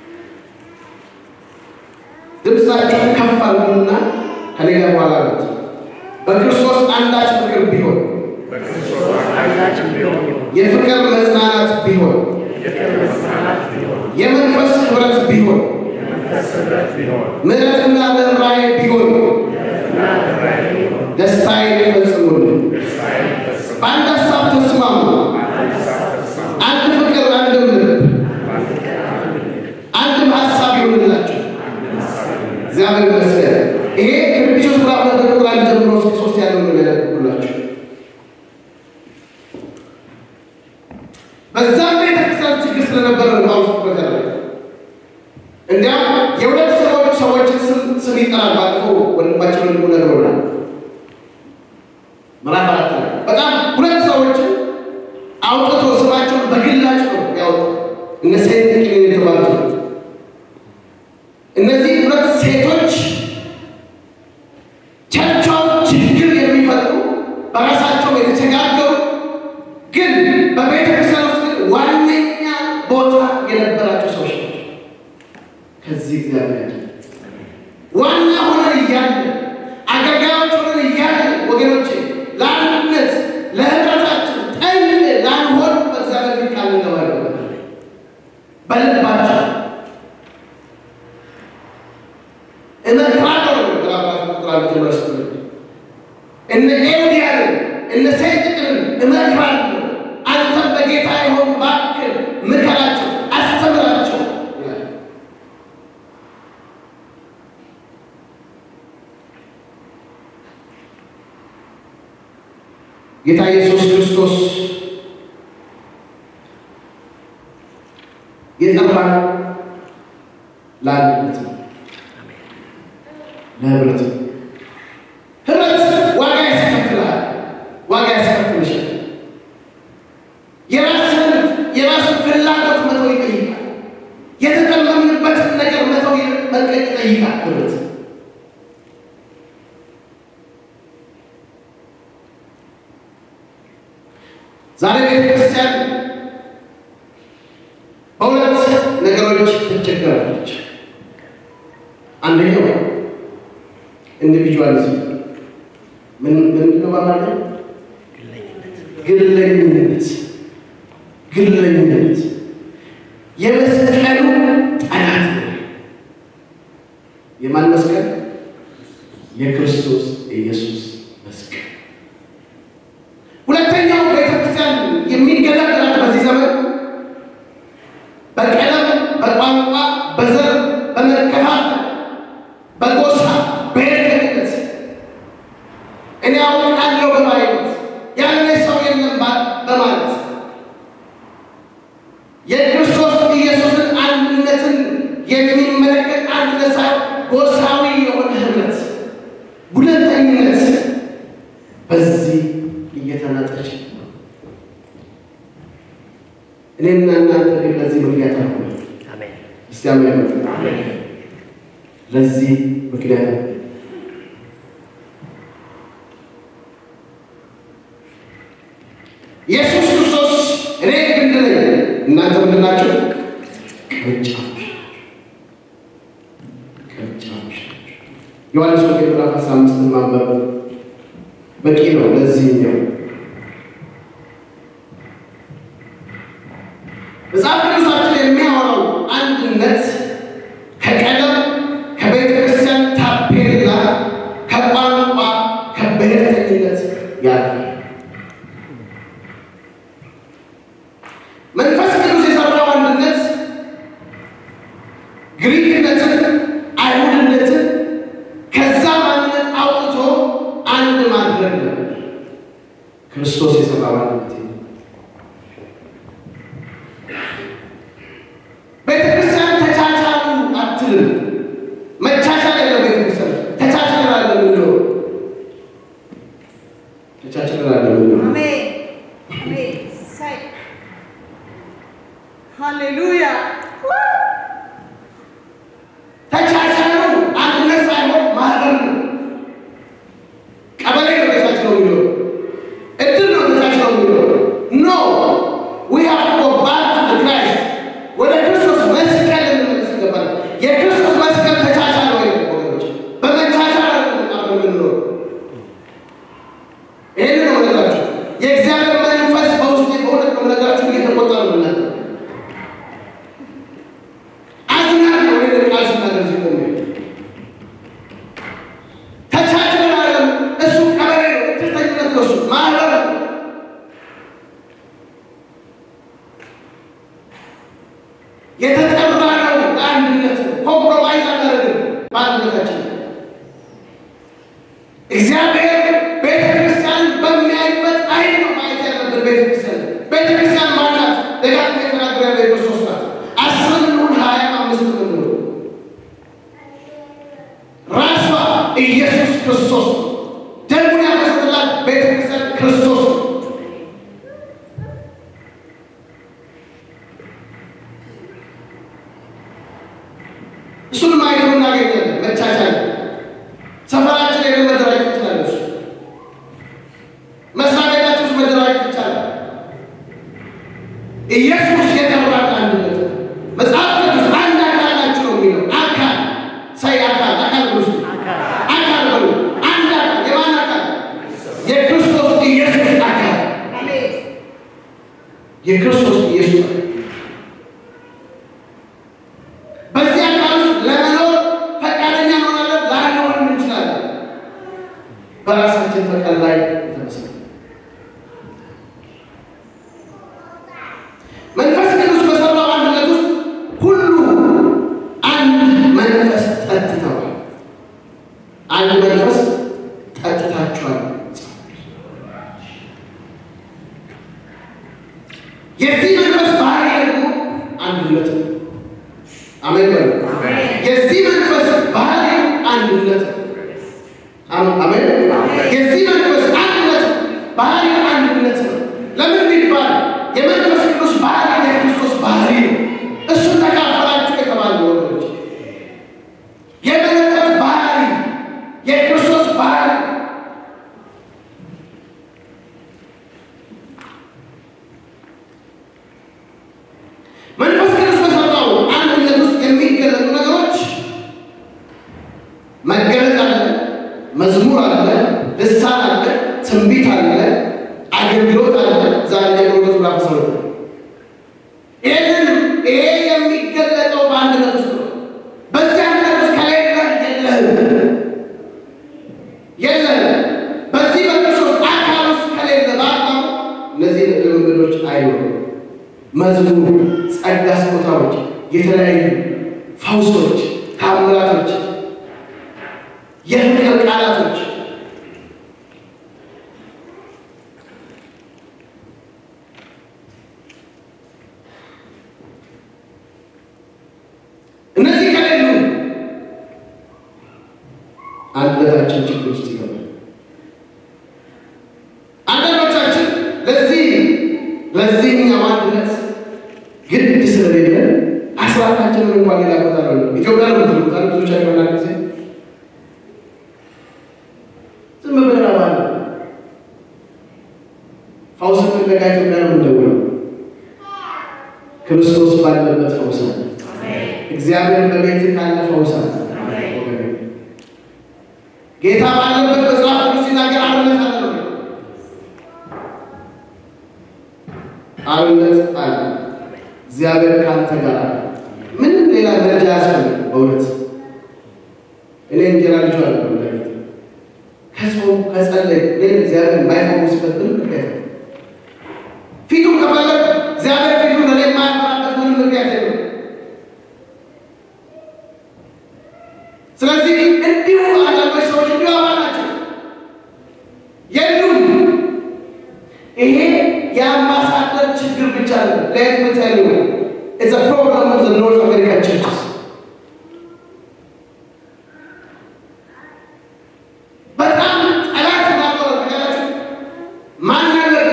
ድምፃችሁን ከፍ አድርጉና ከኔ ጋር በኋላ ነው በክርስቶስ አንዳች ምክር ቢሆን በክርስቶስ አንዳችን ቢሆን የፍቅር መጽናናት ቢሆን የፍቅር መጽናናት ቢሆን የመንፈስ ህብረት ቢሆን የመንፈስ ኅብረት ቢሆን ምሕረትና ርኅራኄ ቢሆን እና ርኅራኄ ቢሆን ደስታዬን ይፈጽሙልን። ደስታዬን ፈጽሙ። በአንድ ሀሳብ ተስማሙ። አንድ ሀሳብ ተስማሙ። አንድ ፍቅር፣ አንድም ልብ፣ በአንድ ፍቅር አንድ ልብ፣ አንድም ሀሳብ ይሆንላችሁ። አንድ ሀሳብ ይሁን። እግዚአብሔር ይመስገን። ይሄ ከፊልጵስዩስ ምዕራፍ ሁለት ቁጥር አንድ ጀምሮ እስከ ሶስት ያለውን ነው ያነበብኩላችሁ። በዛም ቤተክርስቲያን ችግር ስለነበረ ነው ጳውሎስ ትኩረት ያደረገው። እንዲያም የሁለት ሰዎች ሰዎችን ስም ስም ይጠራል። ባለፈው ወንድማችን ወንድሙ ነግሮናል። ምዕራፍ አራት ላይ በጣም ሁለት ሰዎችን አውጥቶ ስማቸውን በግላጭ ነው ያወጡ እነ ሴት ጥቂን የተባሉት እነዚህ ሁለት ሴቶች ቸርቻው ችግር የሚፈጥሩ በራሳቸው የተቸጋገሩ ግን በቤተ ክርስቲያን ውስጥ ግን ዋነኛ ቦታ የነበራቸው ሰዎች ናቸው። ከዚህ እግዚአብሔር ያድነን። ዋና ሆነን እያለ አገልጋዮች ሆነን እያለ ወገኖቼ ለአንድነት ለህብረታችን ጠል ላንሆን በእግዚአብሔር ፊት ቃል እንገባለን። በልባቸው እመክራለሁ ነው ምዕራፍ ቁጥር አንድ ጀምሮ ስትል እነ ኤውዲያንን እነ ሰይጥቅንን እመክራለሁ አንተም በጌታ የሆኑ እባክህ ምከራቸው፣ አስተምራቸው ይላል። ጌታ ኢየሱስ ክርስቶስ የጠራን ለአንድነት ነው፣ ለህብረት ነው። ህብረት ዋጋ ያስከፍላል፣ ዋጋ ያስከፍልሻል። የራስን የራስን ፍላጎት መተው ይጠይቃል። የተጠመምንበትን ነገር መተው መልቀቅ ይጠይቃል። ህብረት ዛሬ ቤተክርስቲያን በሁለት ነገሮች ትቸገራለች። አንደኛው ኢንዲቪጁዋሊዝም ምን ምንድን ነው በአማርኛ? ግለኝነት ግለኝነት የመስቀሉ ጠላት ነው። የማን መስቀል? የክርስቶስ ኢየሱስ መስቀል። ሁለተኛው ቤተክርስቲያን የሚገለገላት በዚህ ዘመን በቀለም፣ በቋንቋ፣ በዘር፣ በመከፋፈል፣ በጎሳ፣ በሄድነት እኔ አውቃለሁ በማለት ያለ ሰው የለም ባ- በማለት የክርስቶስ ኢየሱስን አንድነትን የሚመለከት አንድነት ሳይሆን ጎሳዊ የሆነ ህብረት፣ ሁለተኝነት በዚህ እየተናጠች ነው። እኔና እናንተ ግን ለዚህ ምክንያት አልሆነ። አሜን። እስቲ አሜን በሉ። ለዚህ ምክንያት ነው። ኢየሱስ ክርስቶስ እኔ ግንድ ነኝ፣ እናንተ ምንድን ናቸው? ቅርንጫፎች ቅርንጫፎች ዮሐንስ ወንጌል ምዕራፍ አስራ አምስትን ማንበብ በቂ ነው። ለዚህኛው መጽሐፍ ቅዱሳችን የሚያወራው አንድነት ከቀለም፣ ከቤተ ክርስቲያን ታፔላ፣ ከቋንቋ፣ ከብሔርተኝነት ያልፋል። መንፈስ ቅዱስ የሰራው አንድነት ግሪክነትን፣ አይሁድነትን ከዛ ማንነት አውጥቶ አንድ ማድረግ ነው። ክርስቶስ የሰራው አንድነት ይሄ ነው። ቤተክርስቲያን ተቻቻሉ አትልም። መቻቻል ያለው ቤተክርስቲያን ተቻችለናል የምንለው ተቻችለናል የምንለው አሜን አሜን ሳይ ሃሌሉያ ተቻቻሉ አንድነት ሳይሆን ማህበር ነው። ቀበሌ ነው ተቻችለው የሚለው እድር ነው ተቻችለው የሚለው ኖ ዊ ሃቭ ቱ ጎ ባክ ቱ ዘ ክራይስት ወደ ክርስቶስ መስቀል ልንመለስ ይገባል። የክርስቶስ መስቀል ተቻቻለ ወይ ወገኖች? በመቻቻል ነው አብረን የምንኖረው። ይህን ነው ነገራችሁ። የእግዚአብሔር መንፈስ በውስጤ በእውነት ነው ነገራችሁ እየተቆጣ ነው እናንተ አዝናለሁ ይህን ቃል ስናገር ሲቆም ተቻችለን አይደለም። እሱ ቀበሌ ነው፣ እድርተኝነት ነው፣ እሱ ማህበር ነው። የተጠራ ነው ለአንድነት ነው። ኮምፕሮማይዝ አናደርግም በአንድነታችን። እግዚአብሔር ቤተ ክርስቲያን በሚያይበት አይን ነው ማየት ያለብን። ቤተ ክርስቲያን ቤተ ክርስቲያን ማናት? ደጋግሜ ተናግሬያለሁ። የክርስቶስ ናት። አስርም ይሁን ሀያ አምስት ነው ራሷ ኢየሱስ ክርስቶስ ነው። ደሙን ያፈሰሰላት ቤተ ክርስቲያን ክርስቶስ ነው። እሱን ማየት እናገኛለን። መቻቻል ሰፈራችን ሄደን መደራጀት ይችላል። እሱ መስሪያ ቤታችን ውስጥ መደራጀት ይቻላል። ኢየሱስ የጠራን አንድነት ነው። መጽሐፍ ቅዱስ አንድ አካል ናችሁ ነው የሚለው። አካል ሳይ አካል አካል ቅዱስ አካል በሉ አንድ አካል የማን አካል? የክርስቶስ ኢየሱስ አካል አሜን የክርስቶስ ኢየሱስ አካል በዚህ አካል ውስጥ ለመኖር ፈቃደኛ እንሆናለን፣ ላንሆንም እንችላለን። በራሳችን ፈቃድ ላይ ተመስርተን መንፈስ ቅዱስ በሰራው አንድነት ውስጥ ሁሉ አንድ መንፈስ ጠጥተዋል። አንድ መንፈስ ጠጥታችኋል። የዚህ መንፈስ ባህሪ ደግሞ አንድነት ነው። አሜን በሉ። የዚህ መንፈስ ባህሪ አንድነት ነው። አሜን አሜን። የዚህ መንፈስ አንድነት ባህሪ አንድነት ነው። ለምን ቢባል የመንፈስ ቅዱስ ባህሪ የክርስቶስ ባህሪ ነው። እሱን ተካፈላችሁ የተባሉ ወገኖች የመለኮት ባህሪ የክርስቶስ ባህሪ መንፈስ ቅዱስ በሰራው አንድነት ውስጥ የሚገለጡ ነገሮች መገለጥ አለ፣ መዝሙር አለ፣ ልሳን አለ፣ ትንቢት አለ፣ አገልግሎት አለ። ዛሬ ደግሞ መዝሙር አስራ ይህንን ይሄ የሚገለጠው በአንድነት ውስጥ ነው። በዚህ አንድነት ውስጥ ከሌለ የለህም የለህም። በዚህ በክርስቶስ አካል ውስጥ ከሌለ በአካሉ እነዚህ ልምምዶች አይኖሩም። መዝሙር፣ ጸጋ ስጦታዎች፣ የተለያዩ ፈውሶች፣ ታምራቶች፣ የፍቅር ቃላቶች እነዚህ ከሌሉ አንድነታችን ችግር ውስጥ ይገባል። አንዳንዶቻችን ለዚህ ለዚህኛው አንድነት ግድ ስለሌለ አስራታችንን እንኳን ሌላ ቦታ ነው ኢትዮጵያ ነው ምትሉት አለ ብዙዎቻችን አንዳንድ ጊዜ ዝም ብለን አባለ ፈውስ ፍለጋ ኢትዮጵያ ነው የምንደውለው። ክርስቶስ ባለበት ፈውስ አለ። እግዚአብሔር በቤት ካለ ፈውስ አለ። ወገኔ፣ ጌታ ባለበት መጽሐፍ ቅዱስ ሲናገር አብነት አለ ነው አብነት አለ። እግዚአብሔር ከአንተ ጋር አለ። ምንም ሌላ ደረጃ አያስፈልግም። በእውነት እኔ እንጀራ ልጅ አለ ዳዊት ከጾም ከጸለይ ግን እግዚአብሔር የማይፈውስበት ምንም ምክንያት የለም። ፊቱን ከፈለግ እግዚአብሔር ፊቱን ለእኔ የማያፈራበት ምንም ምክንያት የለም። ስለዚህ እንዲሁ አንዳንዶች ሰዎች እንዲሁ አባ ናቸው የሉም። ይሄ የአምባሳደር ችግር ብቻ ነው። ሌት ሚ ቴል ዩ ኢትስ አ ፕሮብለም ኦፍ ዘ ኖርዝ አሜሪካን ቸርችስ። በጣም ጠላት ናቀው ተገላችሁ ማን ያለበት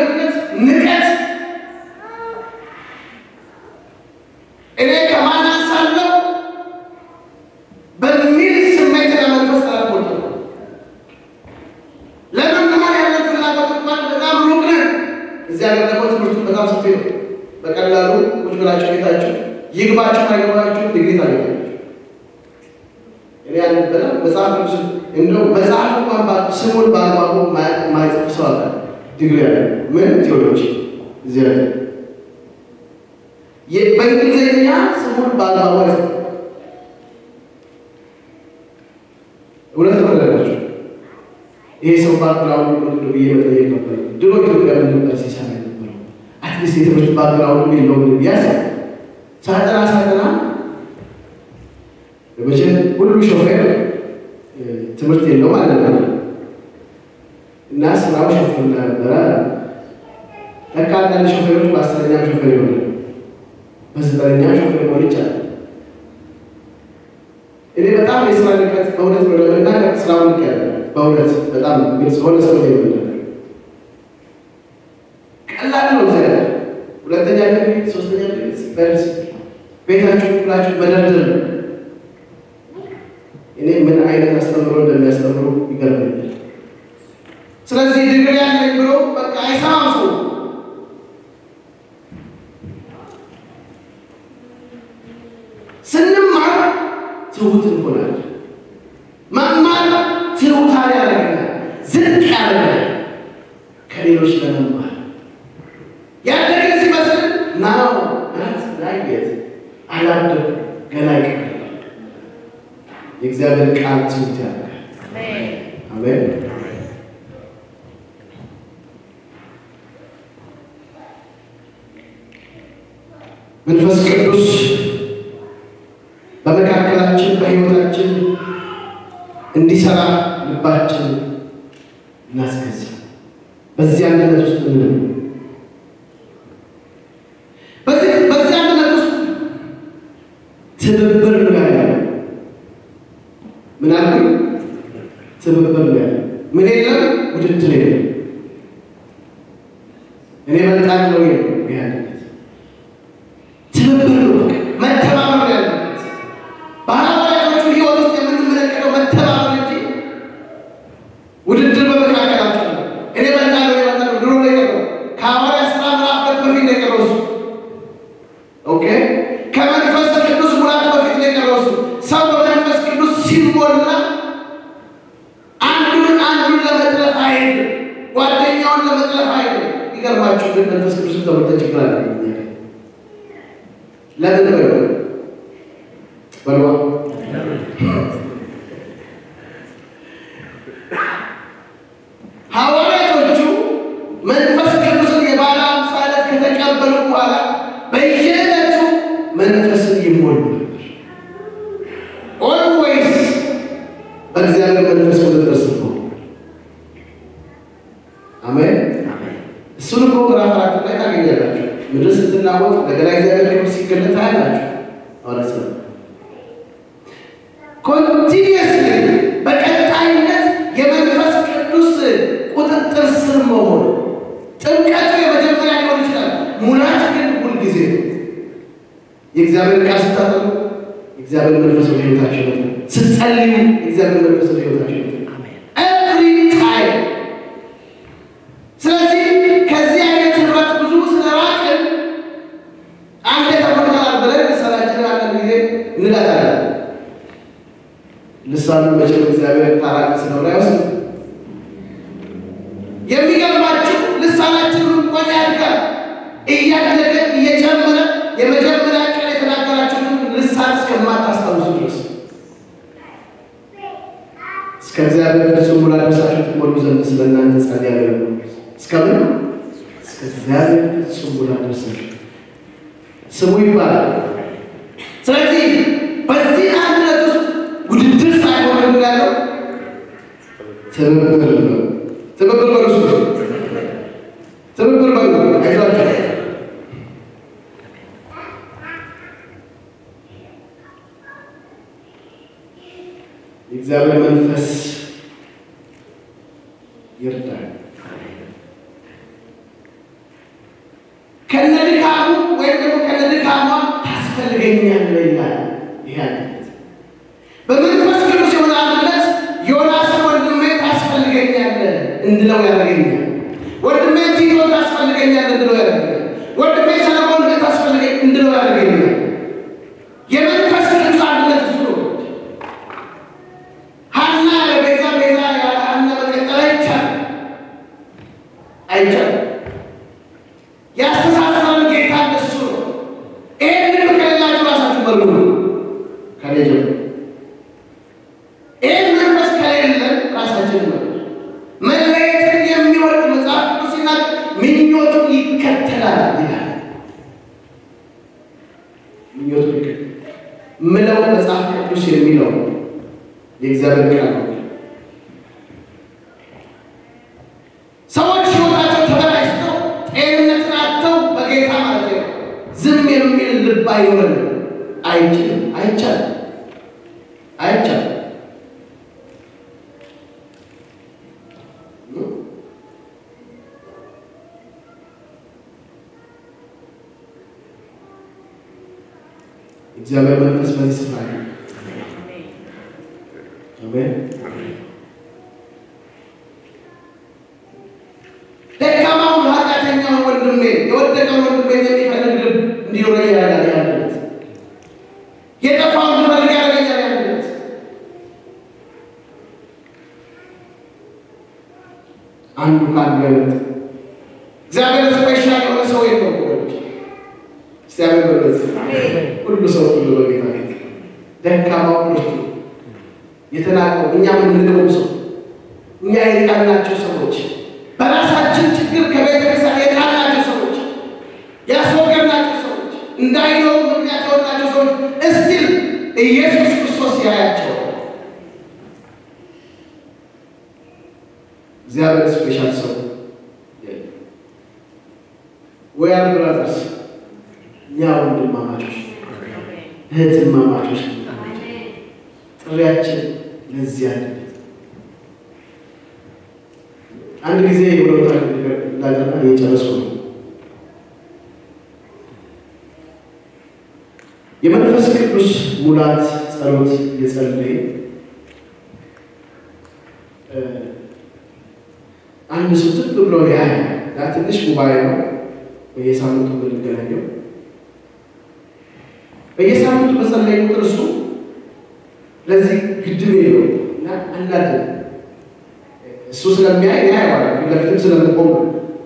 እዚህ ሀገር ደግሞ ትምህርቱ በጣም ሰፊ ነው። በቀላሉ ቁጭ ብላችሁ ቤታችሁ ይግባችሁ አይገባችሁ ዲግሪ ታገኛላችሁ። እኔ ያልነበረ መጽሐፍ ቅዱስ እንደው መጽሐፍ እንኳን ባ- ስሙን በአግባቡ ማ- ማይጽፍ ሰው አለ። ዲግሪ ያለ ምን ቴዎሎጂ እዚህ ላይ የ- በእንግሊዝኛ ስሙን በአግባቡ አይጽፍ እውነት ተመለላችሁ። ይሄ ሰው ባክግራውንድ ምንድን ነው ብዬ መጠየቅ ነበር። ድሮ ኢትዮጵያ ምን ነበር ሲሰራ የነበረው? አትሊስት የትምህርት ባክግራውንድ የለውም ብዬ አሰብኩ። ሳጠና ሳጠና መቼም ሁሉ ሾፌር እ፣ ትምህርት የለውም ማለት ነው እና ስራው ሾፌርና ነበረ። ለካ አንዳንድ ሾፌሮች በአስረኛ ሾፌር ይሆናል፣ በዘጠነኛ ሾፌር ሆን ይቻላል። እኔ በጣም የስራ ንቀት በእውነት ነው ለመናገር ስራውን ንቀ በእውነት በጣም ግልጽ ሆነ ሰው ነው የምናገር ቀላል ነው። ዘ ሁለተኛ ዲግሪ ሶስተኛ ዲግሪ በርስ ቤታችሁ ብላችሁ መደርደር ነው። እኔ ምን አይነት አስተምሮ እንደሚያስተምሩ ይገርመኛል። ስለዚህ ዲግሪ ያለኝ ብሎ በቃ አይሰማም ሰው ስንማር ትሁት እንሆናለን። መማር ትሁታን ያደርገናል፣ ዝቅ ያደርገናል ከሌሎች ለመማር ያደገ ሲመስል ናው ናት ናየት አላደግ ገና ይቀራል። የእግዚአብሔር ቃል ትሁት ያደርጋል። አሜን። መንፈስ ቅዱስ በመካከላችን በሕይወታችን እንዲሰራ ልባችን እናስገዛ። በዚህ አንድነት ውስጥ ምን በዚህ በዚህ አንድነት ውስጥ ትብብር ነው ያለው። ምን አልኩኝ? ትብብር ነው ያለው። ምን የለም? ውድድር የለም። እኔ በጣም ነው የለም። ይህ አንድነት ትብብር ነው፣ በቃ መተባበር ነው ያለበት። በሐዋርያቶቹ ሕይወት ውስጥ የምንመለከተው መተባበር እንጂ ውድድር በመካከላቸው ነው። እኔ በልጣለሁ እኔ በልጣለሁ ድሮ ነው የቀረው። ከሐዋርያት ሥራ ምዕራፍ ሁለት በፊት ነው የቀረው እሱ። ኦኬ ከመንፈስ ቅዱስ ሙላት በፊት ነው የቀረው እሱ። ሰው በመንፈስ ቅዱስ ሲሞላ አንዱን አንዱን ለመጥለፍ አይሄድም፣ ጓደኛውን ለመጥለፍ አይሄድም። ይገርማችሁ ግን መንፈስ ቅዱስን ተሞልተን ችግር አለ ለምን በሉ በሉ ሐዋርያቶቹ መንፈስ ቅዱስን የባለ አምሳ ዕለት ከተቀበሉ በኋላ በየዕለቱ መንፈስን ይሞሉ ነበር። ኦልዌይስ በእግዚአብሔር መንፈስ ቁጥጥር ስር ነው። አሜን። እሱን እኮ ምዕራፍ አራት ላይ ታገኛላችሁ። ምድር ስትናወጥ እንደገና እግዚአብሔር ክብር ሲገለጥ ታያላችሁ። ሐዋርያት ሥራ ኮንቲኒየስሊ በቀጣይነት የመንፈስ ቅዱስ ቁጥጥር ስር መሆን ጥምቀቱ የመጀመሪያ ሊሆን ይችላል። ሙላት ግን ሁልጊዜ ነው። የእግዚአብሔር ቃል ስታጠኑ የእግዚአብሔር መንፈስ ወደ ሕይወታቸው ነው። ስትጸልዩ የእግዚአብሔር መንፈስ ወደ ሕይወታቸው ነው። ኤቭሪ ታይም ስለዚህ ከዚህ አይነት ህብረት ብዙ ስለራቅን አንድ ተቆርጠናል ብለን ልሳናችንን አንዳንድ ጊዜ እንላታለን። ልሳኑ መቼም እግዚአብሔር ታራቂ ስለሆነ አይወስድም። የሚገርማችሁ ልሳናችንን እንኳን ያድጋል እያደገ እየጨመረ የመጀመሪያ ቀን የተናገራችሁትን ልሳን እስከማታስታውሱ ድረስ እስከ እግዚአብሔር ፍጹም ሙላት ደርሳችሁ ትሞሉ ዘንድ ስለ እናንተ ጸልያለሁ። እስከምን እስከ እግዚአብሔር ፍጹም ሙላት ደርሳችሁ ስሙ ይባላል። ስለዚህ በዚህ አንድነት ውስጥ ውድድር ሳይሆን ምን ያለው ትብብር ነው። ትብብር በሉ እስኪ። ትብብር በሉ አይዟችሁ። የእግዚአብሔር መንፈስ ይርዳል። ከነድካሙ ወይም ደግሞ ከነድካሟ ታስፈልገኛለህ ይላል። ይሄ አንድነት በመንፈስ ቅዱስ የሆነ አንድነት ዮናስ ወንድሜ ታስፈልገኛለህ እንድለው ያደርገኛል። ወንድሜ ቲቶ ታስፈልገኛለህ ያስተሳሰረን ጌታ እሱ ነው። ይህንን ከሌላችሁ ራሳችሁ መርምሩ። ከኔ ጀምሮ ይህን መንፈስ ከሌለን ራሳችን መርምሩ። መለየትን የሚወድ መጽሐፍ ቅዱስ ሲናገር ምኞቱን ይከተላል ይላል። ምኞቱን ይከተላል ምለው መጽሐፍ ቅዱስ የሚለው የእግዚአብሔር ቃል ነው። ሰዎች ሕይወታቸው ተበላሽተው ጤንነትን አጥተው በጌታ ማለት ነው ዝም የሚል ልብ አይኖረንም። አይችልም፣ አይቻልም፣ አይቻልም። እግዚአብሔር መንፈስ በዚህ ስፍራ ነው። አሜን። ደካማውን ኃጢአተኛውን ወንድሜ የወደቀውን ወንድሜ የሚፈልግ ልብ እንዲኖረኝ ያደርጋል። ያለበት የጠፋውን ልፈልግ ያደርገኛል። ያለበት አንዱ ከአንዱ አይነት እግዚአብሔር ስፔሻል የሆነ ሰው የለው ወገኖች። እግዚአብሔር በበት ሁሉ ሰው ሁሉ በጌታ ቤት ደካማው ምርቱ የተናቀው እኛ የምንለው ሰው እኛ የጣልናቸው ሰዎች በራሳችን ችግር ከቤተ ክርስቲያን የጣልናቸው ሰዎች ያስወገድናቸው ሰዎች እንዳይኖሩ ምክንያት የሆናቸው ሰዎች እስቲል ኢየሱስ ክርስቶስ ያያቸው እግዚአብሔር ስፔሻል ሰው ወያር ብራዘርስ እኛ ወንድማማቾች እህትማማቾች ጥሪያችን ለዚህ ያለበት አንድ ጊዜ የሆነ እንዳገና እየጨረስኩ ነው። የመንፈስ ቅዱስ ሙላት ጸሎት የጸለይ አንድ ሰው ዝም ብሎ ያ ያ ትንሽ ጉባኤ ነው። በየሳምንቱ የምንገናኘው በየሳምንቱ በጸለይ ቁጥር እሱ ለዚህ ግድብ የለው እና አንዳንድ እሱ ስለሚያይ ያየዋል። ፊት ለፊትም ስለምቆም ነው።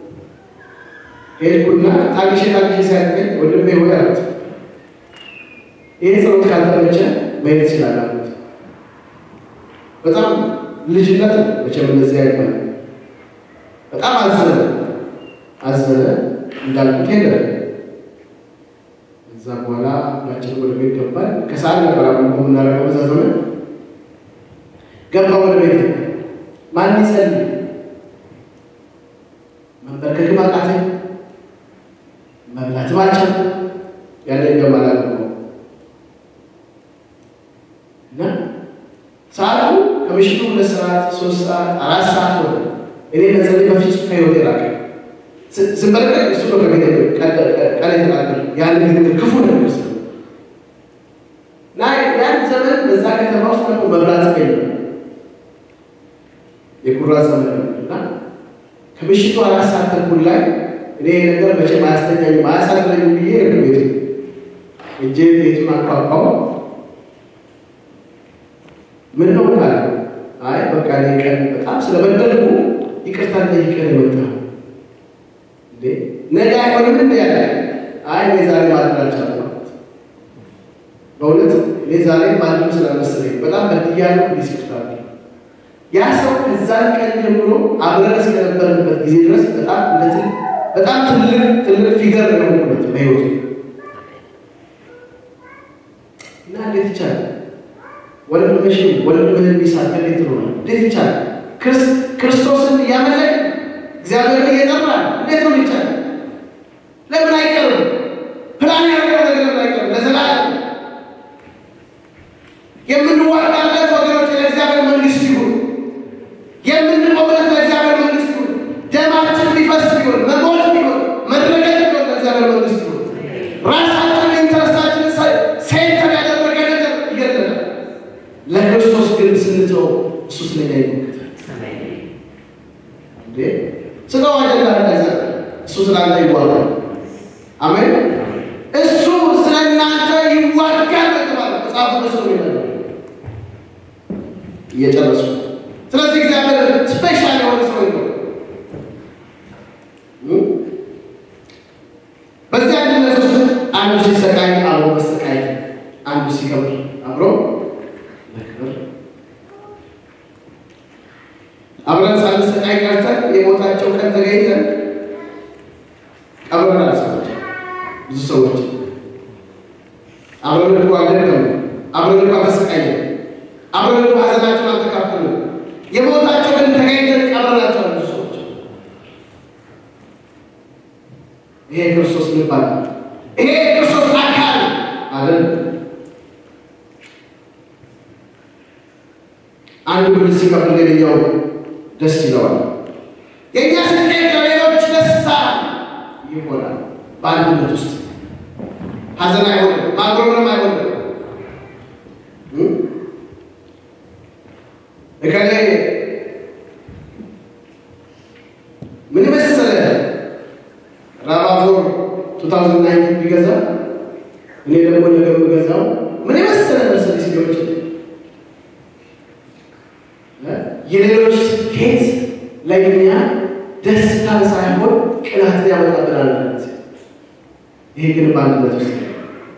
ሄድኩና ታግሼ ታግሼ ሲያገኝ ወንድሜ ሆይ አሉት፣ ይህ ጸሎት ካልተመቸ መሄድ ይችላል አሉት። በጣም ልጅነት ነው መቼም እንደዚህ አይባል። በጣም አዘነ አዘነ። እንዳልኩት ሄደ። እዛ በኋላ ሁላችንም ወደ ቤት ገባን። ከሰዓት ነበር አሁን የምናደርገው በዛ ዘመን ገባ ወደ ቤት ማን ይጸልይ? መንበርከክም አቃተኝ፣ መብላትም አልቻልኩም። ያለ ገማላ ነው እና ሰዓቱ ከምሽቱ ሁለት ሰዓት ሶስት ሰዓት አራት ሰዓት ሆነ። እኔ መጸለይ በፍጹም ከህይወቴ ራቀ። ስንበለቀቅ እሱ ነው ከቤት ቀን የተናገር ያን ንግግር ክፉ ነገር ስ እና ያን ዘመን በዛ ከተማ ውስጥ ደግሞ መብራት የለም የኩራ ዘመን እና ከምሽቱ አራት ሰዓት ተኩል ላይ እኔ ነገር መቼም አያስተኛኝም አያሳድረኝም ብዬ ሄድኩ ቤቱ እጄ ቤቱን አቋቋው ምን ነው ካለ አይ በቃ እኔ ቀን በጣም ስለበደልኩ ይቅርታ ጠይቀን የመጣ እንዴ ነገ አይሆንም እንደ ያለ አይ እኔ ዛሬ ማድረግ አልቻልኩም በእውነት እኔ ዛሬ ማንም ስላልመሰለኝ በጣም በድያለሁ ዲስክታል ያ ሰው ከዛን ቀን ጀምሮ አብረን እስከነበርንበት ጊዜ ድረስ በጣም ለትል በጣም ትልቅ ትልቅ ፊገር ነው የሆንኩበት በህይወቱ እና እንዴት ይቻላል? ወንድምሽ ወንድምህን ቢሳት እንዴት ትሆናል? እንዴት ይቻላል? ክርስቶስን እያመለክ እግዚአብሔርን እየጠራን እንዴት ነው ይቻላል? ለምን አይቀርም? ፕላን ያደረገው ነገር ለምን አይቀርም? ለዘላለም የምንዋጋለት ወገኖች ለእግዚአብሔር መንግስት ይሁን የምንቆምለት ለእግዚአብሔር መንግስት ይሁን። ደማችን ቢፈስ ቢሆን መሞት ቢሆን መረገጥ ቢሆን ለእግዚአብሔር መንግስት ይሁን። ራሳችን ኢንተረስታችን ሴንተር ያደረገ ነገር ይገለናል። ለክርስቶስ ግን ስንተው እሱ ስለኛ ይሞክታል። እንዴ ስጋው አጀንዳ እንዳይዘ እሱ ስላንተ ይዋጋል። አሜን። እሱ ስለ እናንተ ይዋጋል በተባለ መጽሐፉ ደስ ነው የሚለው እየጨረሱ ስለዚህ እግዚአብሔር ስፔሻል የሆነ ሰው ነው። ተገኝተን ቀብረናል። ሰዎች ብዙ ሰዎች አብረን እኮ አልደከሙ፣ አብረን እኮ አልተሰቃየን፣ አብረን እኮ ሀዘናቸውን አልተካፈሉም። የሞታቸው ግን ተገኝተን ቀብረናቸዋል ብዙ ሰዎች። ይሄ ክርስቶስ ይባላል። ይሄ ክርስቶስ አካል አይደል? አንዱ ብር ሲከፍል ሌላኛው ደስ ይለዋል። የእኛ ስኬት ለሌሎች ደስታ ይሆናል። በአንድነት ውስጥ ሀዘን አይሆንም፣ ማጉረምረም አይሆንም። እከሌ ምን መሰለ ራባፎር 2019 ቢገዛ እኔ ደግሞ ነገር የምገዛው ምን የመሰለ መርሰዲስ ሊሆን ይችላል። የሌሎች ስኬት ለእኛ ደስታን ሳይሆን ቅናትን ያመጣብናል። ይሄ ግን በአንድነት ውስጥ ነው።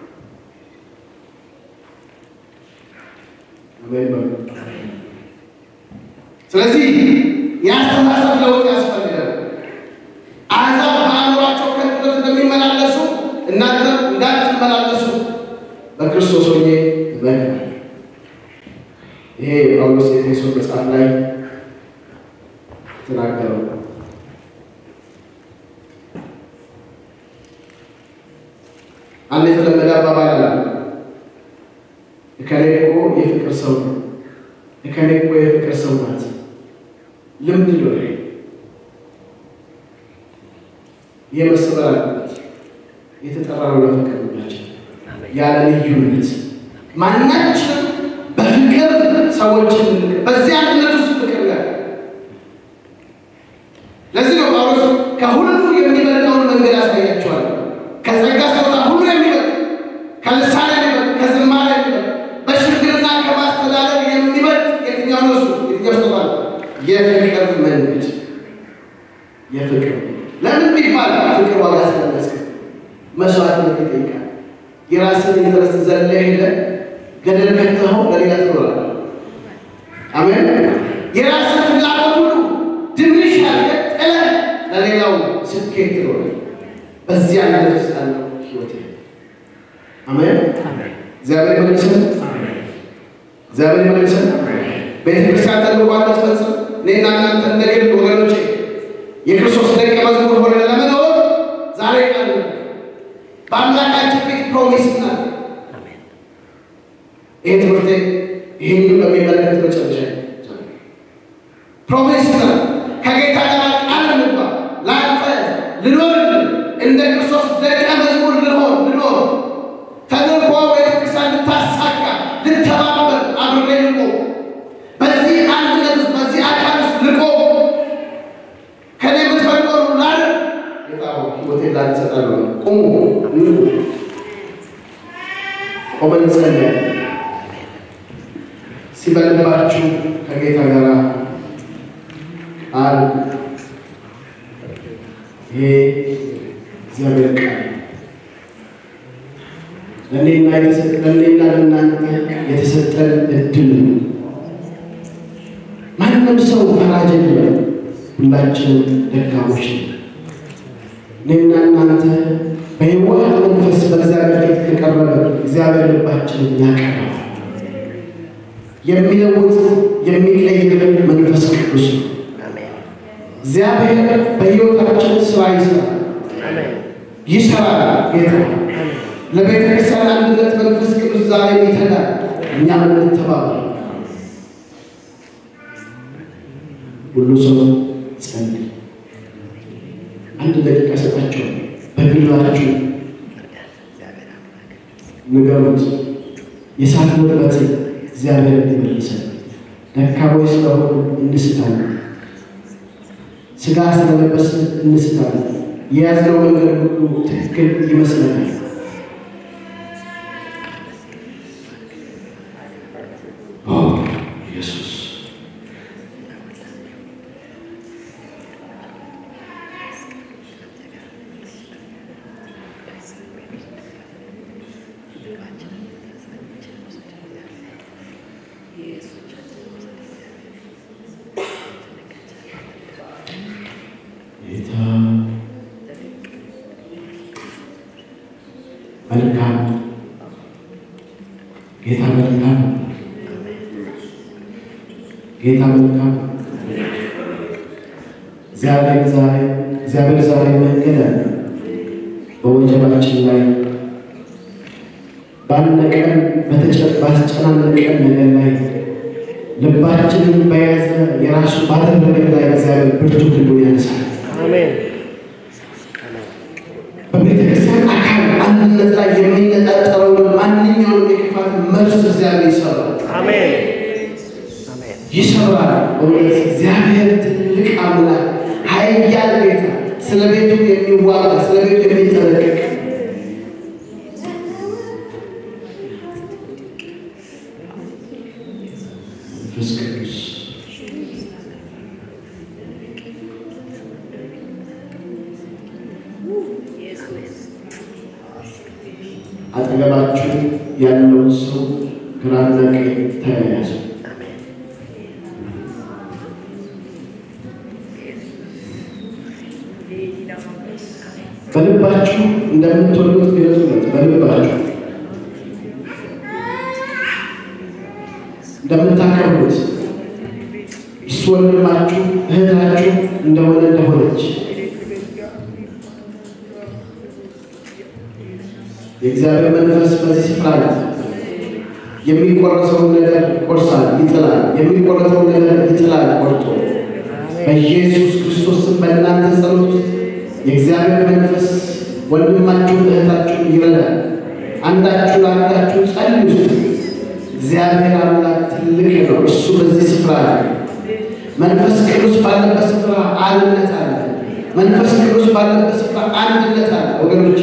አሜን በሉ። ስለዚህ የአስተሳሰብ ለውጥ ያስፈልጋል። አሕዛብ በአእምሯቸው ከንቱነት እንደሚመላለሱ እናንተ እንዳትመላለሱ በክርስቶስ ሆኜ እመክራለሁ። ይሄ ጳውሎስ የኤፌሶን መጽሐፍ ላይ ተናገረው። አንድ የተለመደ አባባል አለ። እከሌ እኮ የፍቅር ሰው ነው፣ እከሌ እኮ የፍቅር ሰው ናት። ልምድ ነው ይሄ። ይህ መሰበር አለበት። የተጠራነው ለፍቅር ናቸው ያለ ልዩነት ማናችንም በፍቅር ሰዎችን በዚህ አንድነት ውስጥ ፍቅር ያለ ለዚህ ነው ጳውሎስ ከሁሉ የሚበልጠውን መንገድ ያሳያቸዋል። ከጸጋ ስጦታ ሁሉ የሚበልጥ ከልሳን የሚበልጥ ከዝማሬ የሚበልጥ በሽምግልና ከማስተዳደር የሚበልጥ የትኛው ነው? እሱ የትኛው ስጦታ ነው? የፍቅር መንገድ የፍቅር ለምን ቢባል ፍቅር ዋጋ ስለሚያስከፍል መስዋዕትነት ይጠይቃል። የራስን ኢንተረስት ዘለ ሄደ ገደል ከተኸው ለሌላ ትኖራለህ። አሜን። የራስን ፍላጎት ሁሉ ድንሽ አድርገህ ጥለህ ለሌላው ስኬት ትኖራለህ። በዚህ አይነት ውስጥ ያለው ህይወት አሜን። እግዚአብሔር መልሰን እግዚአብሔር መልሰን ቤተክርስቲያን ተልኳን ትፈጽም እኔና እናንተ እንደ ግል ወገኖቼ የክርስቶስ ደቀ መዝሙር ሆነን ለመኖር ዛሬ ቀን በአምላካችን ፊት ፕሮሚስ እናል ይህ ትምህርቴ ይህን በሚመለከት መጨረሻ ፕሮሚስ ነው። ከጌታ ጋር ቃል እንግባ። ለአንተ ልኖር እንደ ክርስቶስ ደቀ መዝሙር ልሆን ልኖር ተልእኮ ቤተክርስቲያን ልታሳካ ልተባበር አብሬ ልቆ በዚህ አንድነት ውስጥ በዚህ አካል ውስጥ ልቆ ከኔ የምትፈልገው ላር ጌታ ሆይ ሕይወቴን ላንተ እሰጣለሁ። ቁሙ ቆመን እንጸልያለን። ሲበልባችሁ ከጌታ ጋር ቃል ይሄ እግዚአብሔር ቃል ለእኔና ለእኔና ለእናንተ የተሰጠን እድል ነው። ማንም ሰው ፈራጅ የለም። ሁላችንም ደካሞች ነን። እኔና እናንተ በሕይወት መንፈስ በእግዚአብሔር ፊት ከቀረበ እግዚአብሔር ልባችንን ያቀርባል። የሚለውጥ የሚቀይር መንፈስ ቅዱስ ነው። እግዚአብሔር በሕይወታችን ስራ ይሰራል ይሰራል። ጌታ ለቤተ ክርስቲያን አንድነት መንፈስ ቅዱስ ዛሬ ይተጋል። እኛም እንተባበር። ሁሉ ሰው ጸልይ። አንድ ደቂቃ ሰጣቸው። በግላችሁ ንገሩት። የሳትንበት እግዚአብሔር እንዲመልሰን ደካሞች ስለሆኑ እንስታለን። ስጋ ስለለበስን እንስታለን። የያዝነው መንገድ ሁሉ ትክክል ይመስለናል። ኦ ኢየሱስ ጌታ መልካም ነው። ጌታ መልካም ነው። እግዚአብሔር ዛሬ እግዚአብሔር ዛሬ መንገድ አለ በወጀባችን ላይ ባነቀን ባስጨናነቀን ነገር ላይ ልባችንን በያዘ የራሱ ባደረገን ላይ እግዚአብሔር ብርቱ ክንዱን ያነሳል። አሜን በቤተ ክርስቲያን አካል አንድነት ላይ የሚነጣጠረውን ማንኛውንም የክፋት መልስ እግዚአብሔር ይሰራል አሜን አሜን ይሰራል። እውነት እግዚአብሔር ትልቅ አምላክ ኃያል ጌታ፣ ስለ ቤቱ የሚዋጋ ስለ ቤቱ የሚጠነቀቅ መንፈስ ቅዱስ አጠገባችሁ ያለውን ሰው ግራና ቀኝ ተያያዙ። በልባችሁ እንደምትወዱት ግለጹለት። በልባችሁ እንደምታከብሩት እሱ ወንድማችሁ እህታችሁ እንደሆነ እንደሆነች የእግዚአብሔር መንፈስ በዚህ ስፍራ ነው። የሚቆረሰውን ነገር ይቆርሳል፣ ይጥላል። የሚቆረጠውን ነገር ይጥላል ቆርጦ። በኢየሱስ ክርስቶስ ስም በእናንተ ጸሎት ውስጥ የእግዚአብሔር መንፈስ ወንድማችሁን እህታችሁን ይረዳል። አንዳችሁ ለአንዳችሁ ጸልዩ። እግዚአብሔር አምላክ ትልቅ ነው። እሱ በዚህ ስፍራ አለ። መንፈስ ቅዱስ ባለበት ስፍራ አንድነት አለ። መንፈስ ቅዱስ ባለበት ስፍራ አንድነት አለ ወገኖች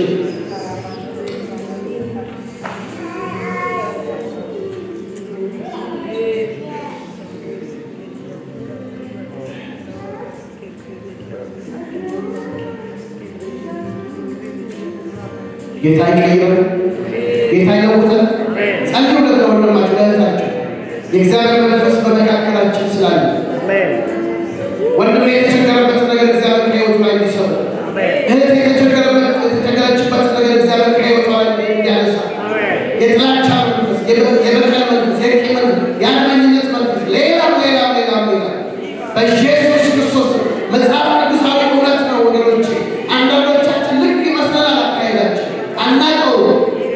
ጌታ ይቀይራል። ጌታ ይለውጣል። ጸልዩ ለወንድማችሁ ለእህታችሁ የእግዚአብሔር መንፈስ በመካከላችን ስላለ አሜን ወንድም የተቸገረበትን ነገር እግዚአብሔር ከሕይወቱ ላይ እንዲሰሩ እህት የተቸገረበት የተቸገረችበት ነገር እግዚአብሔር ከሕይወቷ ላይ እንዲያነሳ የጥላቻ መንፈስ፣ የበ- የበቀል መንፈስ፣ የቂም መንፈስ፣ የአድመኝነት መንፈስ፣ ሌላም ሌላም ሌላም ሌላም በኢየሱስ ክርስቶስ መጽሐፍ ቅዱሳዊ እውነት ነው ወገኖቼ። አንዳንዶቻችን ልክ ይመስለናል አካሄዳችን አናውቀውም።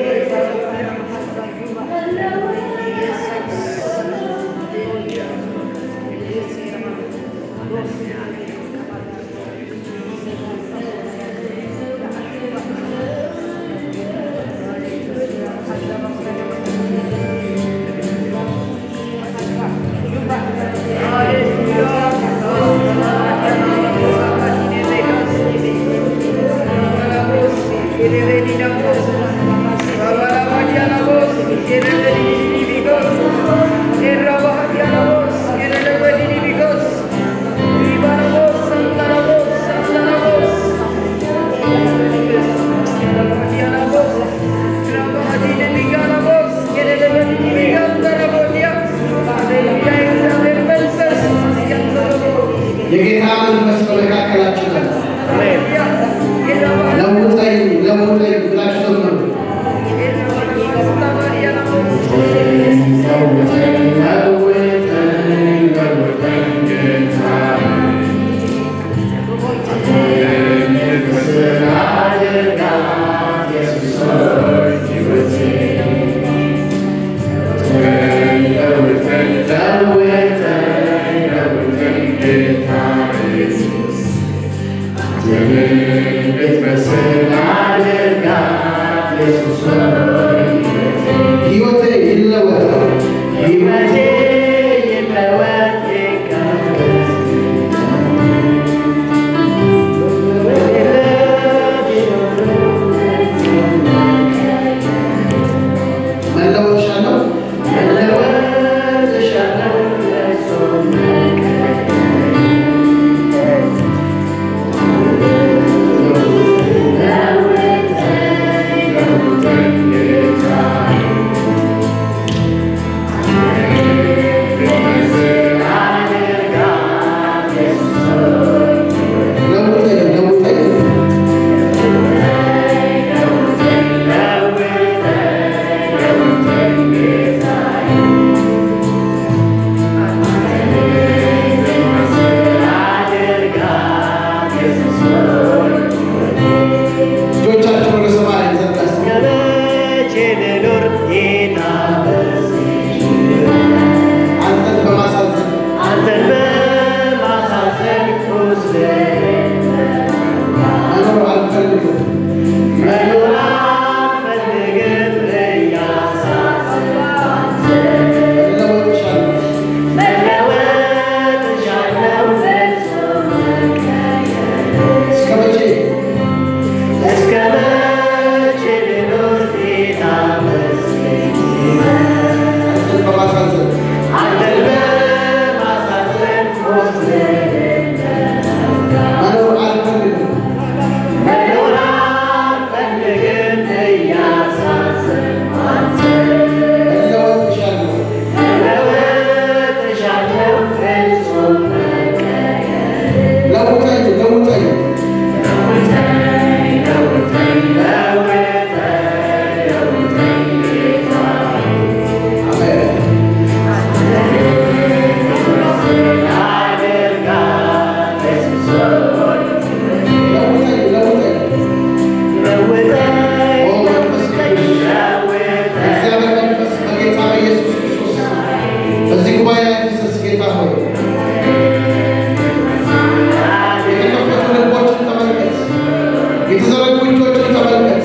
የጌታ መንፈስ በመካከላችን አለ። ለውጠኝ ለውጠኝ ብላችሁ ዘምሩ። ሕይወቴ ይለወጥ፣ ሕይወቴ መለወጥ እሻለሁ፣ መለወጥ እሻለሁ። Thank እጆቻችን ወደ ሰማይ ዘርጋስ እስከመቼ ልኖር ጌታ በዚህ አንተን በማሳዘን አንተን በማሳዘን ቁስሌን መኖር አልፈልግም። መኖር አልፈልግም እያሳዘንክ እለወጥሻለሁ። መለወጥ እሻለሁ ፍጹም መቀየር እስከ መቼ እስከ መቼ ልኖር ጌታ በዚህ አንተን በማሳዘን አንተን በማሳዘን ቁስሌን መኖር አልፈልግም። መኖር አልፈልግም እያሳዘንክ እለወጥሻለሁ። መለወጥ እሻለሁ ፍጹም መቀየር ለውጠኝ ለውጠኝ አሜን። ለውጠኝ ለውጠኝ ኦ መንፈስ ቅዱስ እግዚአብሔር መንፈስ በጌታ በኢየሱስ ክርስቶስ በዚህ ጉባኤ ላይ ፍሰስ ጌታ ሆይ የተከፈቱ ልቦችን ተመልከት፣ የተዘረጉ እጆችን ተመልከት።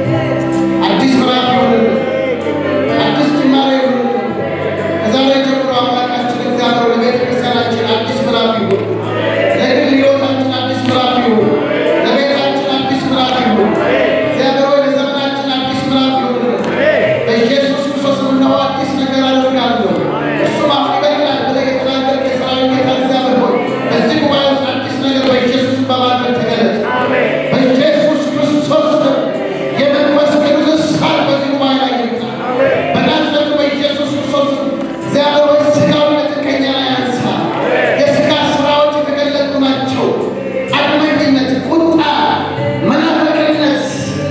አዲስ ምዕራፍ ይሆንልን፣ አዲስ ጅማሬ ይሆንልን። ከዛሬ ጀምሮ አምላካችን እግዚአብሔር ለቤተ ክርስቲያናችን አዲስ ምዕራፍ ይሁን፣ ለግል ሕይወታችን አዲስ ምዕራፍ ይሁን፣ ለቤታችን አዲስ ምዕራፍ ይሁን። እግዚአብሔር ሆይ ለዘመናችን አዲስ ምዕራፍ ይሁንልን። በኢየሱስ ክርስቶስ እነሆ አዲስ ነገር አደርጋለሁ እርሱም አፍ ይበቅላል ብለህ የተናገርክ የሠራዊት ጌታ እግዚአብሔር ሆይ በዚህ ጉባኤ ውስጥ አዲስ ነገር በኢየሱስ በማድረግ ተገለጽ። በኢየሱስ ክርስቶስ ስም የመንፈስ ቅዱስ እሳት በዚህ ጉባኤ ላይ ይምጣ። በናዝሬቱ በኢየሱስ ክርስቶስ ስም እግዚአብሔር ሆይ ሥጋዊነትን ከእኛ ላይ አንሳ። የሥጋ ሥራዎች የተገለጡ ናቸው። አድመኝነት፣ ቁጣ፣ መናፍቅነት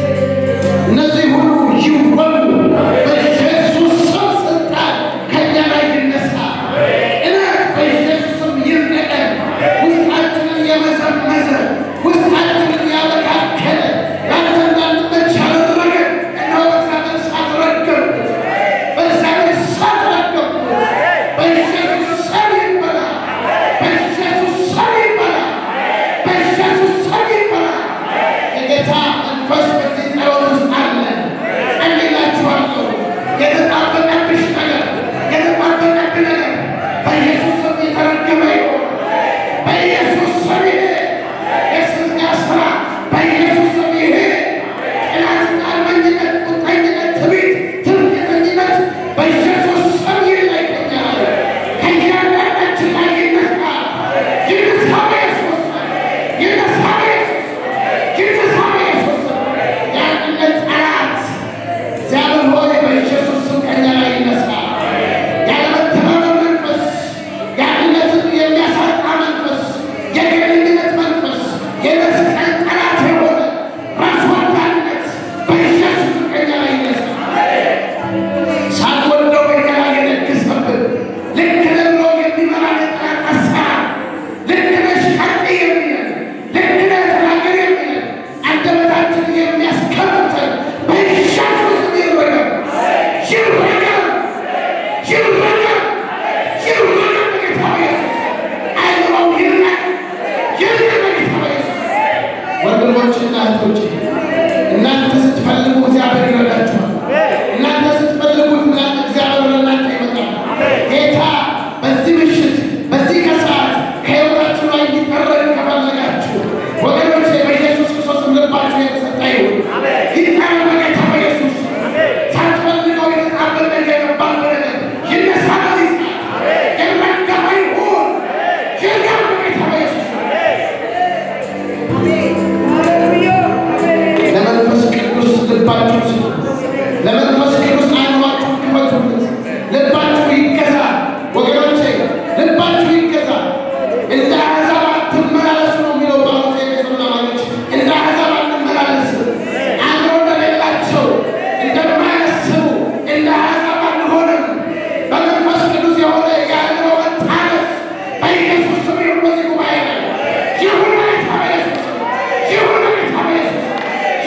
እነዚህ ሁሉ ይወሉ። በኢየሱስ ስም ስልጣን ከእኛ ላይ ይነሳ። ቅናት በኢየሱስ ስም ይነቀል። ውስጣችንን የመዘመዘ ውስጣችንን ያበካከለ ለአንተ እንዳንመች ያደረገ እነሆ በእግዚአብሔር እሳት ረገምኩት። በእግዚአብሔር እሳት ረገምኩት። በኢየሱስ ስም ይበላ። በኢየሱስ ስም ይበላ። በኢየሱስ ስም ይበላ። የጌታ መንፈስ በዚህ ጸሎት ውስጥ አለ። ጸልይላችኋለሁ። የተጣበቀብሽ ነገር፣ የተጣበቀብህ ነገር በኢየሱስ ስም የተረገመ ይሁን። በኢየሱስ ስም ይሄ የሥጋ ሥራ በኢየሱስ ስም ይሄ ቅናትና አልመኝነት፣ ቁጠኝነት፣ ትዕቢት፣ ትምክህተኝነት በኢየሱስ ስም ይለይ ከእኛ ላይ ከእያንዳንዳችን ላይ ይነሳ። ይነሳ በኢየሱስ ስም። ይነሳ በኢየሱስ ስም። ይነሳ በኢየሱስ ስም። የአንድነት ጠላት እግዚአብሔር ሆይ በኢየሱስ ስም ከእኛ ላይ ይነሳ። ያለመተማመን መንፈስ፣ የአንድነትን የሚያሳጣ መንፈስ፣ የግለኝነት መንፈስ፣ የመስቀል ጠላት የሆነ ራስ ወዳድነት በኢየሱስ ስም ከእኛ ላይ ይነሳ። ሳትወደው በእኛ ላይ የነገሰብን ልክ ነህ ብሎ የሚመራ የጠላት አሰራር ልክ ነሽ ቀጥይ የሚለን ልክ ነህ ተናገር የሚለን አንደበታችንን የሚያስከፍተን በኢየሱስ ስም ይረገም፣ ይረገም፣ ይረገም፣ ይረገም በጌታ በኢየሱስ አይምሮው ይርገም፣ ይርገም በጌታ በኢየሱስ ወንድሞችና እህቶቼ እናንተ ስትፈልጉ እግዚአብሔር ይረዳችኋል። እናንተ ስትፈልጉት እናንተ እግዚአብሔር ወደ እናንተ ይመጣል። ጌታ በዚህ ምሽት በዚህ ከሰዓት ከሕይወታችሁ ላይ እንዲጠረግ ከፈለጋችሁ ወገኖቼ በኢየሱስ ክርስቶስ ልባችሁ የተሰጠ ይሁን። ይጠረግ በጌታ በኢየሱስ ሳትፈልገው የተጣበቀ የገባል ነገር ይነሳ በዚህ ሰዓት የረገፈ ይሁን ይርገም በጌታ በኢየሱስ ለመንፈስ ቅዱስ ልባችሁ ስጡ። ለመንፈስ ቅዱስ አይኗችሁ ክፈቱለት። ልባችሁ ይገዛ ወገኖቼ፣ ልባችሁ ይገዛ። እንደ አሕዛብ አትመላለሱ ነው የሚለው ጳውሎስ የኤፌሶን አማኞች። እንደ አሕዛብ አንመላለስም። አእምሮ እንደሌላቸው እንደማያስቡ እንደ አሕዛብ አንሆንም። በመንፈስ ቅዱስ የሆነ የአእምሮ መታደስ በኢየሱስ ስም ይሁን በዚህ ጉባኤ ላይ ይሁን በጌታ በኢየሱስ ስም ይሁን በጌታ በኢየሱስ ስም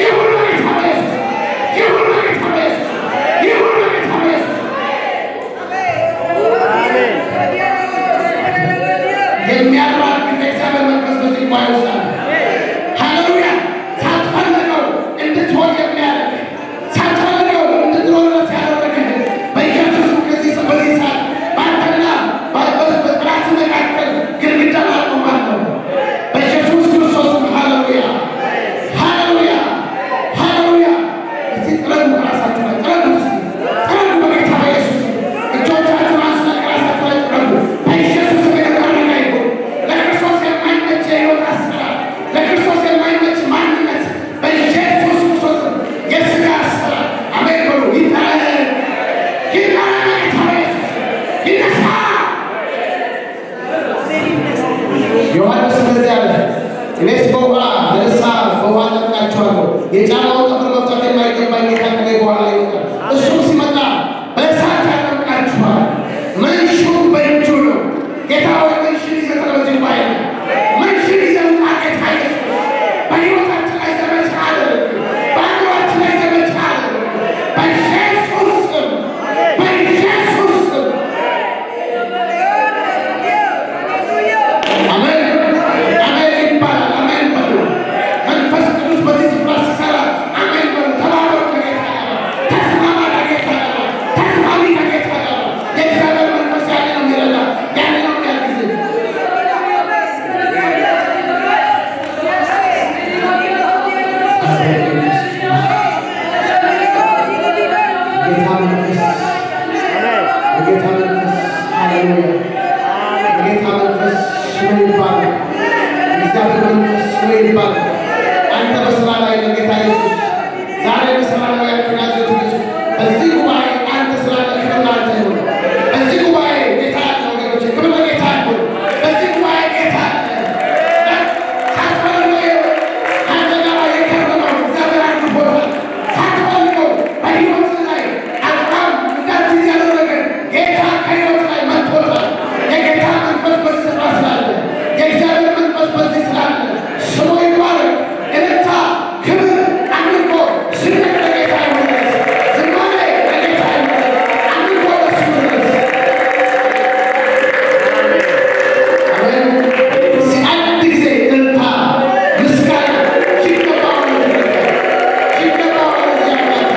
የጫማውን ጠፍር መፍታት የማይገባኝ ጌታ ከኔ በኋላ ይወጣል። እሱም ሲመጣ በእሳት ያጠምቃችኋል። መንሹም በእጁ ነው። ጌታ ሆይ መንሽን ይዘህ በዚህ ጉባኤ ላይ መንሽን ይዘህ ውጣ ጌታ ኢየሱስ። በሕይወታችን ላይ ዘመቻ አድርግ። በአእምሯችን ላይ ዘመቻ አድርግ። በኢየሱስ ስም በኢየሱስ ስም አሜን አሜን ይባላል። አሜን በሉ። መንፈስ ቅዱስ በዚህ ስፍራ ሲሰራ አሜን በሉ። ተባበሩ ከጌታ ጋር፣ ተስማማ ከጌታ ጋር፣ ተስማሚ ከጌታ ጋር። የእግዚአብሔር መንፈስ ያለ ነው የሚረዳ፣ ያለ ነው የሚያግዝ። ጌታ መንፈስ የጌታ መንፈስ ሃሌሉያ የጌታ መንፈስ ስሙ ይባላል። የእግዚአብሔር መንፈስ ስሙ ይባላል። አንተ በስራ ላይ ነህ ጌታ ኢየሱስ። ዛሬ በስራ ላይ ያልከኝ ናዝሬቱ ኢየሱስ በዚህ ጉባኤ አንተ ስላለ ክብር ለአንተ ይሁን። በዚህ ጉባኤ ጌታ አለ ወገኖቼ፣ ክብር ለጌታ ይሁን። በዚህ ጉባኤ ጌታ አለ። ሳትፈልገው አንተ ጋር የከረመው እግዚአብሔር አድርጎታል። ሳትፈልገው በሕይወት ላይ አቋም እንዳትይዝ ያደረገ ጌታ ከሕይወት ላይ መጥቶታል። የጌታ መንፈስ በዚህ ስፍራ ስላለ የእግዚአብሔር መንፈስ በዚህ ስላለ ስሙ ይባረክ። እልልታ፣ ክብር፣ አምልኮ፣ ስግደት ለጌታ ይሁንለት። ዝማሬ ለጌታ ይሁንለት። አምልኮ ለእሱ ይሁንለት። አሜን። እስኪ አንድ ጊዜ እልልታ፣ ምስጋና ይገባዋል ለእግዚአብሔር። ይገባዋል ለእግዚአብሔር።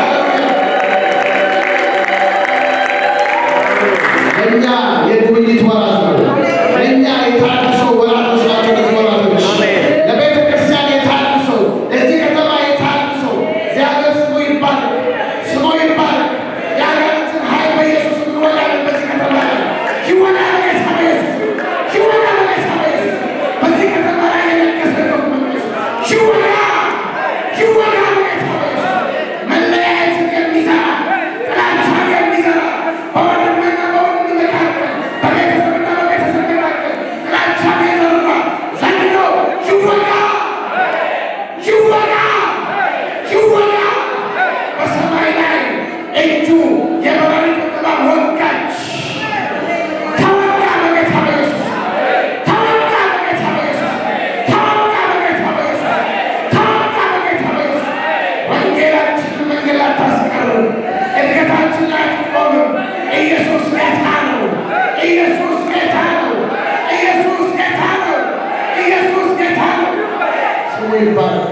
ሃሌሉያ። ለእኛ የጉብኝት ወራት ነው። ለእኛ የታድሶ ወራቶች ናቸው። እነዚህ ወራቶች ለቤተ ክርስቲያን የታድሶ፣ ለዚህ ከተማ የታድሶ እግዚአብሔር ስሙ ይባረክ፣ ስሙ ይባረክ። የአጋንንትን ኃይል በኢየሱስ እንወጋለን። በዚህ ከተማ ላይ ይወጋ በጌታ በኢየሱስ ይወጋ በጌታ በኢየሱስ በዚህ ከተማ ላይ የነገሰበት መንፈስ ይወጋ ይወጋ በጌታ በኢየሱስ መለያየትን የሚዘራ ጥላቻን የሚዘራ በወንድምና በወንድም መካከል በቤተሰብና በቤተሰብ መካከል ጥላቻን የዘራ ዘንዶ ይወጋ ይወጋ ይወጋ በሰማይ ላይ እጁ የበራሪ እባብ ወጋች ተወጋ በጌታ በኢየሱስ ተወጋ በጌታ በኢየሱስ ተወጋ በጌታ በኢየሱስ ተወጋ በጌታ በኢየሱስ ወንጌላችንን መንገድ አታስቀርም። እድገታችን ላይ አትቆምም። ኢየሱስ ጌታ ነው። ኢየሱስ ጌታ ነው። ኢየሱስ ጌታ ነው። ኢየሱስ ጌታ ነው። ስሙ ይባላል።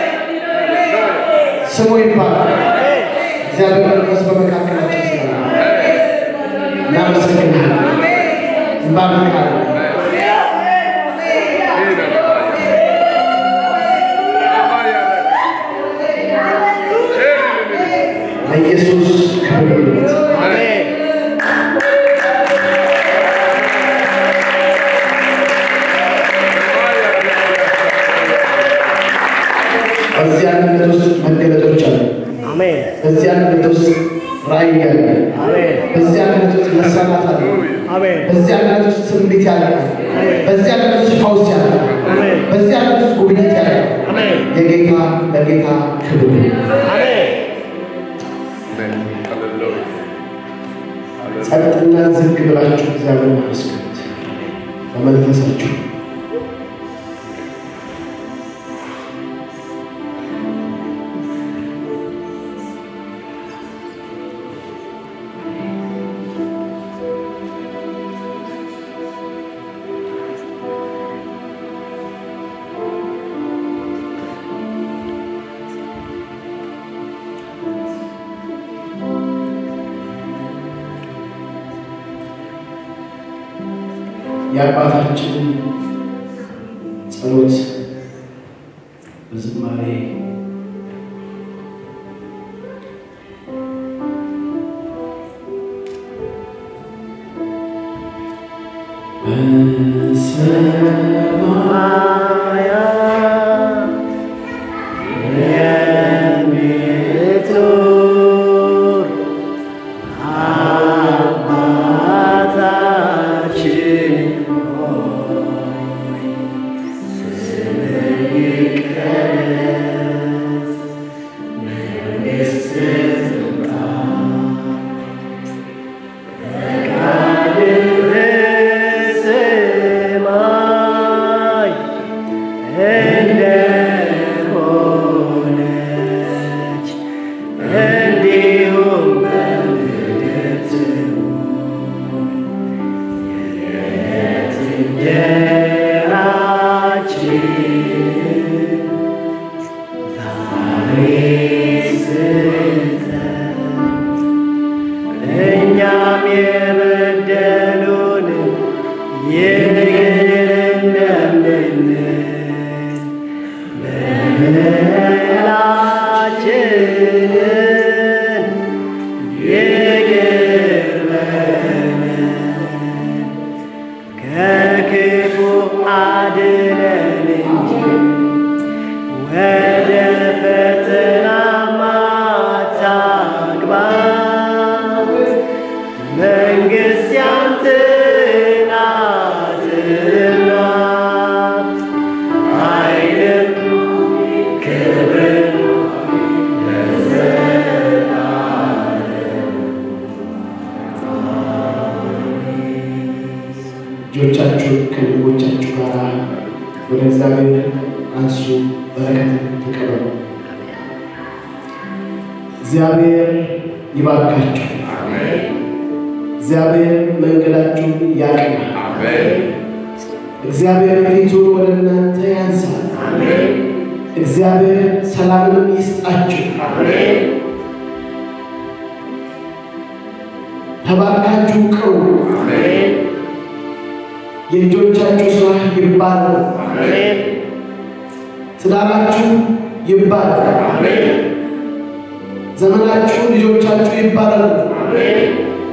ስሙ ይባላል። እግዚአብሔር መንፈስ በመካከላችን ስላለ እናመሰግናለን፣ እንባርካለን። ለኢየሱስ ክብር ይሁን። በዚህ አንድነት ውስጥ መገለጦች አሉ። አሜን በዚህ አንድነት ውስጥ ራእይ አለ። አሜን በዚህ አንድነት ውስጥ መሰማት አለ። አሜን በዚህ አንድነት ውስጥ ትንቢት ያለ በዚህ አንድነት ውስጥ ፈውስ ያለ አሜን በዚህ አንድነት ውስጥ ጉብኝት ያለ አሜን የጌታ ለጌታ ክብር ይሁን። አሜን ጸጥና ዝግ ብላችሁ እግዚአብሔር አመስግኑት በመንፈሳችሁ። የአባታችንን ጸሎት በዝማሬ ሰማያት የምትኖር አባታችን ሆይ ስምህ ይቀደስ ከእግዚአብሔር አንሱ፣ በረከትን ተቀበሉ። እግዚአብሔር ይባርካችሁ። አሜን። እግዚአብሔር መንገዳችሁን ያቅና። አሜን። እግዚአብሔር ፊቱን ወደ እናንተ ያንሳል። አሜን። እግዚአብሔር ሰላምንም ይስጣችሁ። አሜን። ተባርካችሁ ቅሩ። አሜን። የእጆቻችሁ ሥራ ይባረክ። አሜን። ትዳራችሁ ይባረክ። አሜን። ዘመናችሁ፣ ልጆቻችሁ ይባረኩ። አሜን።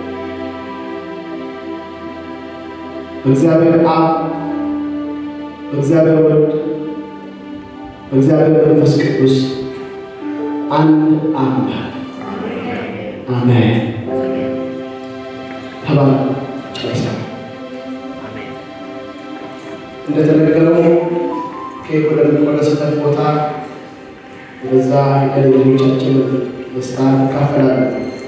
በእግዚአብሔር አብ፣ በእግዚአብሔር ወልድ፣ በእግዚአብሔር መንፈስ ቅዱስ አንድ አምላክ አሜን። ተባረኩ። ጨርሰናል። እንደተነገረው ኬክ ወደሚቆረስበት ቦታ ወደዛ ሄደን ልጆቻችን ደስታ እንካፈላለን።